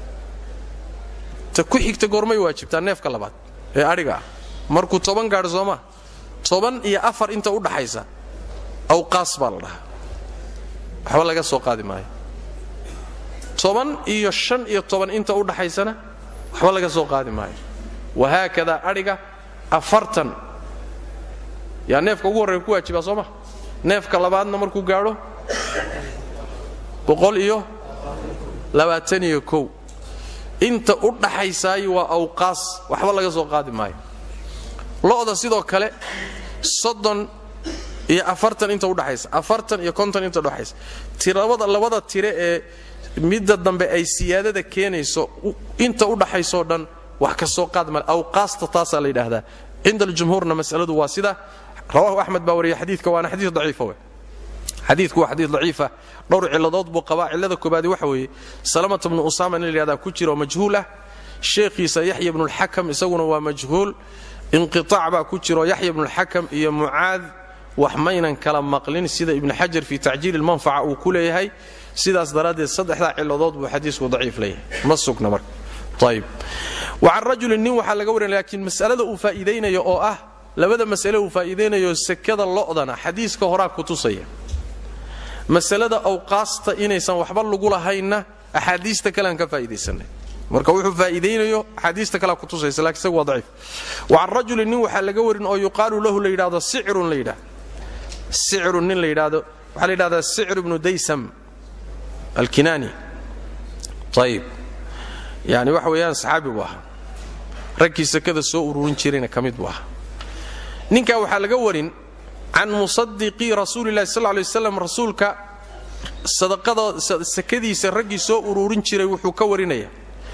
ta ku xigta goormay waajibtaa neefka labaad ee adhiga ah markuu toban gaadho soomaa toban iyo afar inta u dhaxaysa awqaas baa la dhahaa waxba laga soo qaadi maayo toban iyo shan iyo toban inta u dhaxaysana waxba laga soo qaadi maayo wahaakadaa adhiga afartan yaa neefka ugu horreya ku waajibaa soo ma neefka labaadna markuu gaadho boqol iyo labaatan iyo kow inta u dhaxaysaayi waa awqaas waxba laga soo qaadi maayo lo'da sidoo kale soddon iyo afartan inta udhaxaysa afartan iyo konton inta udhaxaysa tirabada labada tire ee midda dambe ay siyaadada keenayso inta u dhaxaysoo dhan wax ka soo qaad male awqaasta taasaa la yidhaahdaa cinda aljumhuurna masaladu waa sida rawahu axmed baa wariya xadiidka waana xadiid daciifa we xadiidku waa xadiid daciifa dhowr cilladood buu qabaa cillada koobaadi waxa weeye salamata bnu usaama in la yidhahdaa ku jira oo majhuul ah sheekhiisa yaxya bnulxakam isaguna waa majhuul inqitaac baa ku jiro yaxya bnulxakam iyo mucaad wax maynan kala maqlin sida ibnu xajar fii tacjiili lmanfaca uu ku leeyahay sidaas daraaddeed saddexdaa cilladood buu xadiisku daciif leeyahay ma sugna marka ayb wa can rajulin nin waxaa laga warinaya laakiin mas'alada uu faa'iidaynayo oo ah labada mas'ale uu faa'iidaynayo sekada lo'dana xadiiska horaa ku tusaya masalada awqaasta inaysan waxba lagu lahaynna axaadiista kalean ka faa'iidaysanay marka wuxuu faa'iidaynayo axaadiista kalea ku tusaysa lakin isagu waa daciif wa can rajulin nin waxaa laga warin oo yuqaalu lahu la yidhahdo sicrun la yidhahdo sicrun nin la yidhahdo waxaa la yidhahdaa sicr ibnu daysam alkinaani ayib yani waxa weeyaan saxaabi buu ahaa raggii sekada soo ururin jirayna ka mid buu ahaa ninkaa waxaa laga warin can musadiqii rasuulilahi sal lay waslam rasuulka sadaqada sekadiisa raggii soo ururin jiray wuxuu ka warinaya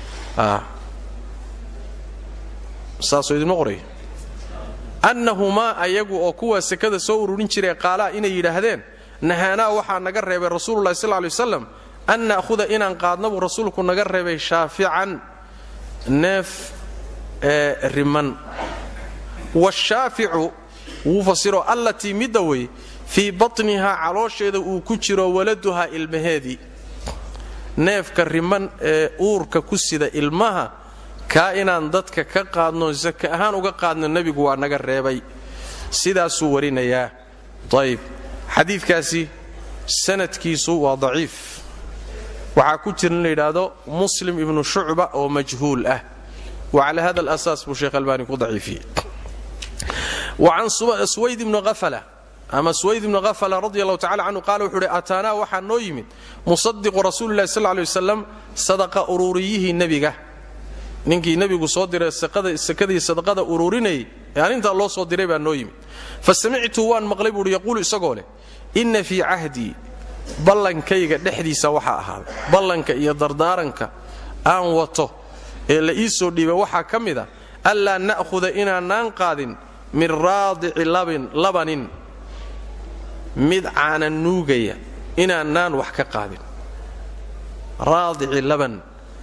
saasoo idinma qoraya annahumaa ayagu oo kuwa sekada soo ururin jiray qaalaa inay yidhaahdeen nahaanaa waxaa naga reebay rasuululahi sal lay waslam an na'huda inaan qaadna buu rasuulku naga reebay shaafican neef ee riman washaaficu wuu fasiro allatii midda wey fii batnihaa caloosheeda uu ku jiro waladuhaa ilmaheedii neefka riman ee uurka ku sida ilmaha kaa inaan dadka ka qaadno saka ahaan uga qaadno nebigu waa naga reebay sidaasuu warinayaa ayb xadiidkaasi sanadkiisu waa daciif waxaa ku jira in la yidhaahdo muslim ibnu shucba oo majhuul ah wa cala hada alasaas buu sheekh albaani ku daciifiyey wacan swayd ibni afala ama swayd ibni hafala radi allahu tacala canhu qaala wuxuu uhi ataanaa waxaa noo yimid musadiqu rasuulilahi sal lay wasalam sadaqa uruuriyihii nebiga ninkii nebigu soo diray sakadii sadaqada uruurinayay ee arintaa loo soo diray baa noo yimid fa samictu waan maqlay buuhi yaquulu isagoo leh inna fii cahdii ballankayga dhexdiisa waxaa ahaaday ballanka iyo dardaaranka aan wato ee la ii soo dhiibay waxaa ka mid a anlaa na'huda inaanaan qaadin min raadici labanin mid caana nuugaya inaanaan wax ka qaadin raadici laban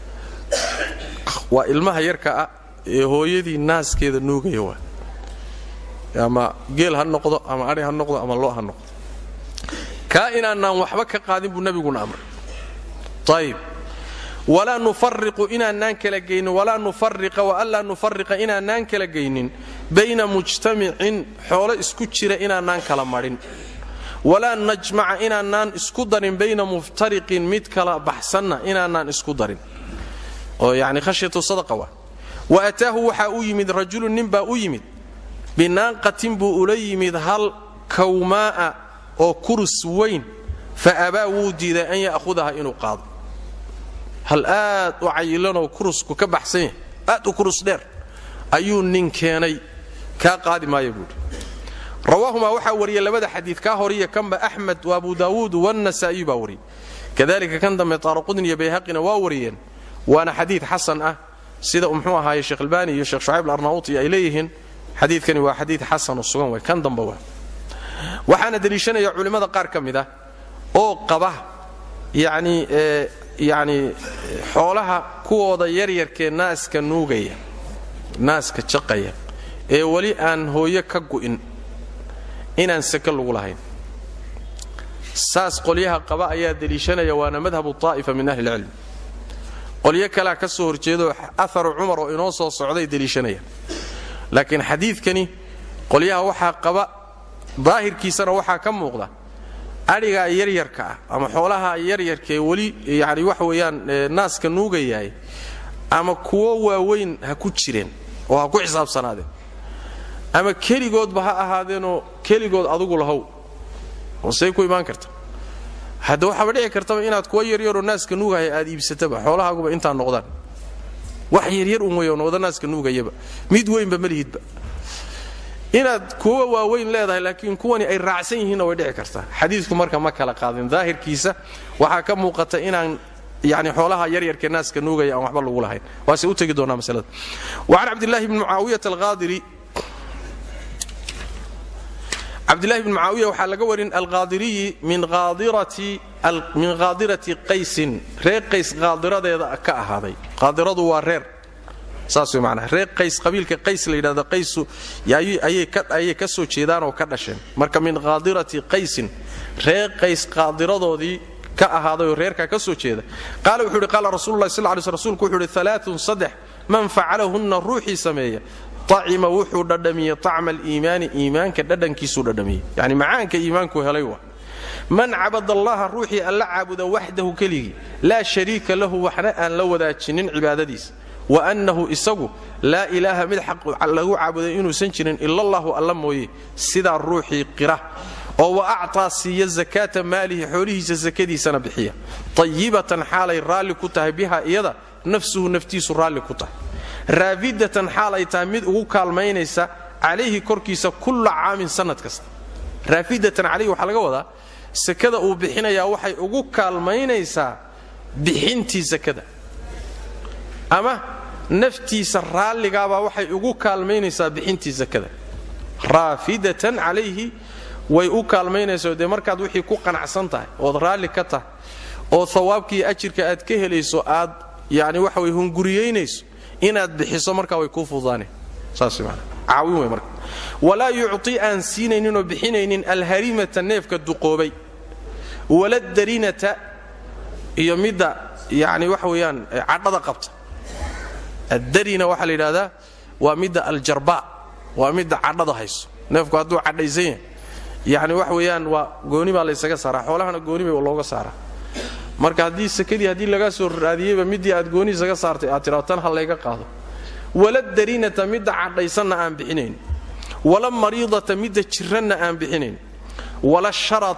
waa ilmaha yarka ah ee hooyadii naaskeeda nuugaya waa ama geel ha noqdo ama adhi ha noqdo ama lo ha noqdo kaa inaanaan waxba ka qaadin buu nebiguna amray ayib walaa nufariqu inaanaan kala gaynin walaa nufariqa waanlaa nufariqa inaanaan kala gaynin bayna mujtamicin xoolo isku jira inaanaan kala madhin walaa najmaca inaanaan isku darin bayna muftariqin mid kala baxsanna inaanaan isku darin oo yani khashyatu sadaqa waa wa ataahu waxaa u yimid rajulun nin baa u yimid binaaqatin buu ula yimid hal kawmaa'a oo kurus weyn fa abaa wuu diiday an ya'hudaha inuu qaado hal aad u cayilanoo kurusku ka baxsan yahay aad u kurus dheer ayuu nin keenay kaa qaadi maaya buuhi rawaahumaa waxaa wariyay labada xadiid kaa horiya kanba axmed wa abu daawuud wanasaa'iyu baa wariyey kadalika kan dambe taaraqudin iyo bayhaqina waa wariyeen waana xadiid xasan ah sida muxuu ahaaye sheekh albaani iyo sheekh shucayb alarnauti ay leeyihiin xadiidkani waa xadiid xasanoo sugan way kan damba waa waxaana deliishanaya culimmada qaar ka mid ah oo qaba yacni yacni xoolaha kuwooda yaryarkee naaska nuugaya naaska jaqaya ee weli aan hooyo ka gu'in inaan sake lagu lahayn saas qolyaha qaba ayaa deliishanaya waana madhabu taa'ifa min ahli ilcilm qolyo kalea ka soo horjeedo aharu cumar oo inoo soo socday deliishanayaan laakiin xadiidkani qolyaha waxaa qaba daahirkiisana waxaa ka muuqda adhigaa yaryarka ah ama xoolaha yaryarkaee weli yani waxa weeyaan naaska nuugayahay ama kuwo waaweyn ha ku jireen oo ha ku xisaabsanaadeen ama keligoodba ha ahaadeenoo keligood adugu lahow oo say ku imaan karta hadda waxaaba dhici kartaba inaad kuwa yaryaroo naaska nuugahaya aad iibsataba xoolahaaguba intaa noqdaan wax yaryar un weyo noqda naaska nuugayaba mid weynba malihidba inaad kuwa waaweyn leedahay laakiin kuwani ay raacsan yihiinna way dhici kartaa xadiidku marka ma kala qaadin daahirkiisa waxaa ka muuqata inaan yani xoolaha yaryarka naaska nuugaya aan waxba lagu lahayn waase u tegi doonaa masalada wacan cabdillaahi bni mucaawiyata alqaadiri cabdillahi bni mucaawiya waxaa laga warin alqaadiriyi min qaadirati qaysin reer qays qaadiradeeda ka ahaaday qaadiradu waa reer saas way macnaha reer qays qabiilka qays la yidhahdo qaysu ayay ka soo jeedaan oo ka dhasheen marka min qaadirati qaysin reer qays qaadiradoodii ka ahaadayoo reerkaa ka soo jeeda qaala wuxuu yidhi qaala rasulullahi sal lay sl rsulku wuxuu yidhi alaaun saddex man facalahunna ruuxii sameeya acima wuxuu dhadhamiyey acma aliimaani iimaanka dhadhankiisuu dhadhamiyey yani macaanka iimaanku helay wa man cabad allaha ruuxii alla caabuda waxdahu keligii laa shariika lahu waxna aan la wadaajinin cibaadadiisa wa annahu isagu laa ilaaha mid xaq lagu caabuday inuusan jirin ilallahu alla mooye sidaa ruuxii qira oo wa actaa siiya zakaata maalihi xoolihiisa sakadiisana bixiya tayibatan xaalay raalli ku tahay biha iyada nafsuhu naftiisu raalli ku tahay raafidatan xaal ay tahay mid ugu kaalmaynaysa calayhi korkiisa kulla caamin sannad kasta raafidatan calayhi waxaa laga wadaa sakada uu bixinayaa waxay ugu kaalmaynaysaa bixintii sakada ama naftiisa raalligaabaa waxay ugu kaalmaynaysaa bixintii sakada raafidatan calayhi way u kaalmaynaysaa dee markaad wixii ku qanacsan tahay ood raalli ka tahay oo hawaabkiiyo ajirka aad ka helayso aad yani waxa way hunguriyeynayso inaad bixiso markaa way kuu fududaane saas man caawin wey marka walaa yucti aan siinayninoo bixinaynin alharimata neefka duqoobay wala darinata iyo midda yani waxa weeyaan cadhada qabta addarina waxaa la yidhahdaa waa midda aljarba waa midda cadhada hayso neefku hadduu cadhaysan yahay yani wax weeyaan waa gooni baa laysaga saaraa xoolahana gooni bay looga saaraa marka haddii sakadii haddii laga soo raadiyeyba midii aad gooni isaga saartay aad tidhao tan ha layga qaado wala darinata midda cadhaysanna aan bixinayn wala mariidata midda jiranna aan bixinayn wala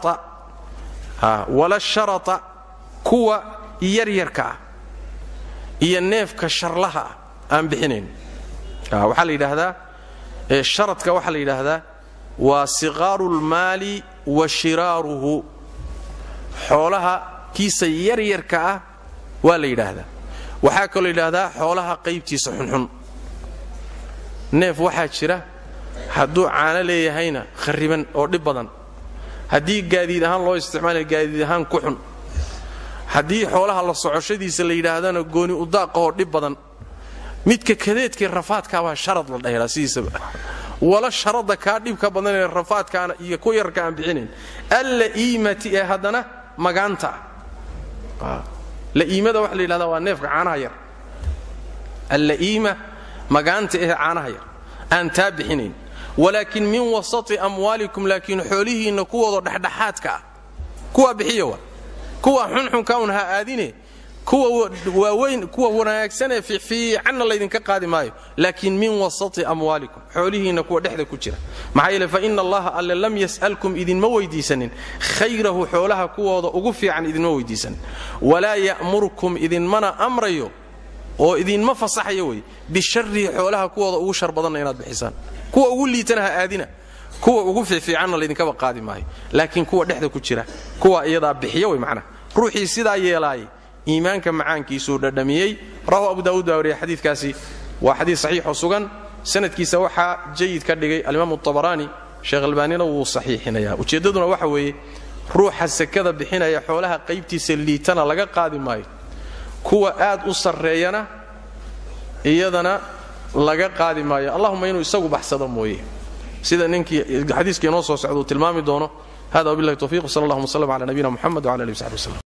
sharata kuwa yaryarka ah iyo neefka sharlaha ah aan bixinayn waxaa la yidhaahdaa sharadka waxaa la yidhaahdaa waa siqaaru lmaali wa shiraaruhu xoolaha kiisa yaryarka ah waa la yidhaahdaa waxaa kaloo yidhaahdaa xoolaha qaybtiisa xunxun neef waxaa jira hadduu caano leeyahayna khariban oo dhib badan haddii gaadiid ahaan loo isticmaalaya gaadiid ahaan ku xun haddii xoolaha la socoshadiisa la yidhaahdana gooni udaaqahoo dhib badan midka kadeedkii rafaadkaabaa sharad la dhahelaa sidiisaba wala sharada kaa dhibka badanee rafaadkaana iyo ku yarka aan bixinayn alla iimati ee haddana magaanta ah la'iimada waxa la yidhahdaa waa neefka caanaha yar alla'iima magaanta ee caanaha yar aan taa bixinayn walaakin min wasati amwaalikum laakiin xoolihiinna kuwooda dhexdhexaadka ah kuwaa bixiya wa kuwa xunxunka un ha aadine kuwa waaweyn kuwa wanaagsanee fiicanna laydinka qaadi maayo laakiin min wasati amwaalikum xoolihiinna kuwa dhexda ku jira maxaa yeele fa ina allaha alle lam yas'alkum idinma weydiisanin khayrahu xoolaha kuwooda ugu fiican idinma weydiisanin walaa ya'murkum idinmana amrayo oo idinma fasaxayo wey bisharihi xoolaha kuwooda ugu shar badanna inaad bixisaan kuwa ugu liitana ha aadina kuwa ugu fiifiicanna laydinkaba qaadi maayo laakiin kuwa dhexda ku jira kuwa iyadaa bixiya wey macnaha ruuxii sidaa yeelaayay iimaanka macaankiisuu dhadhamiyey rawahu abu daawuud baa wariya xadiikaasi waa xadiid saxiixoo sugan sanadkiisa waxaa jayid ka dhigay alimaam abaraani sheekh albaanina wuu saxiixinaya ujeeddaduna waxa weeye ruuxa sakada bixinaya xoolaha qaybtiisa liitana laga qaadi maayo kuwa aad u sarreeyana iyadana laga qaadi maayo allahuma inuu isagu baxsado mooye sida ninkii xadiiska inoo soo socda uu tilmaami doono hada wabillahi tawfiq sal allahuma wslm cala nabiyina muxamed wcala alihi wsaxbi wslem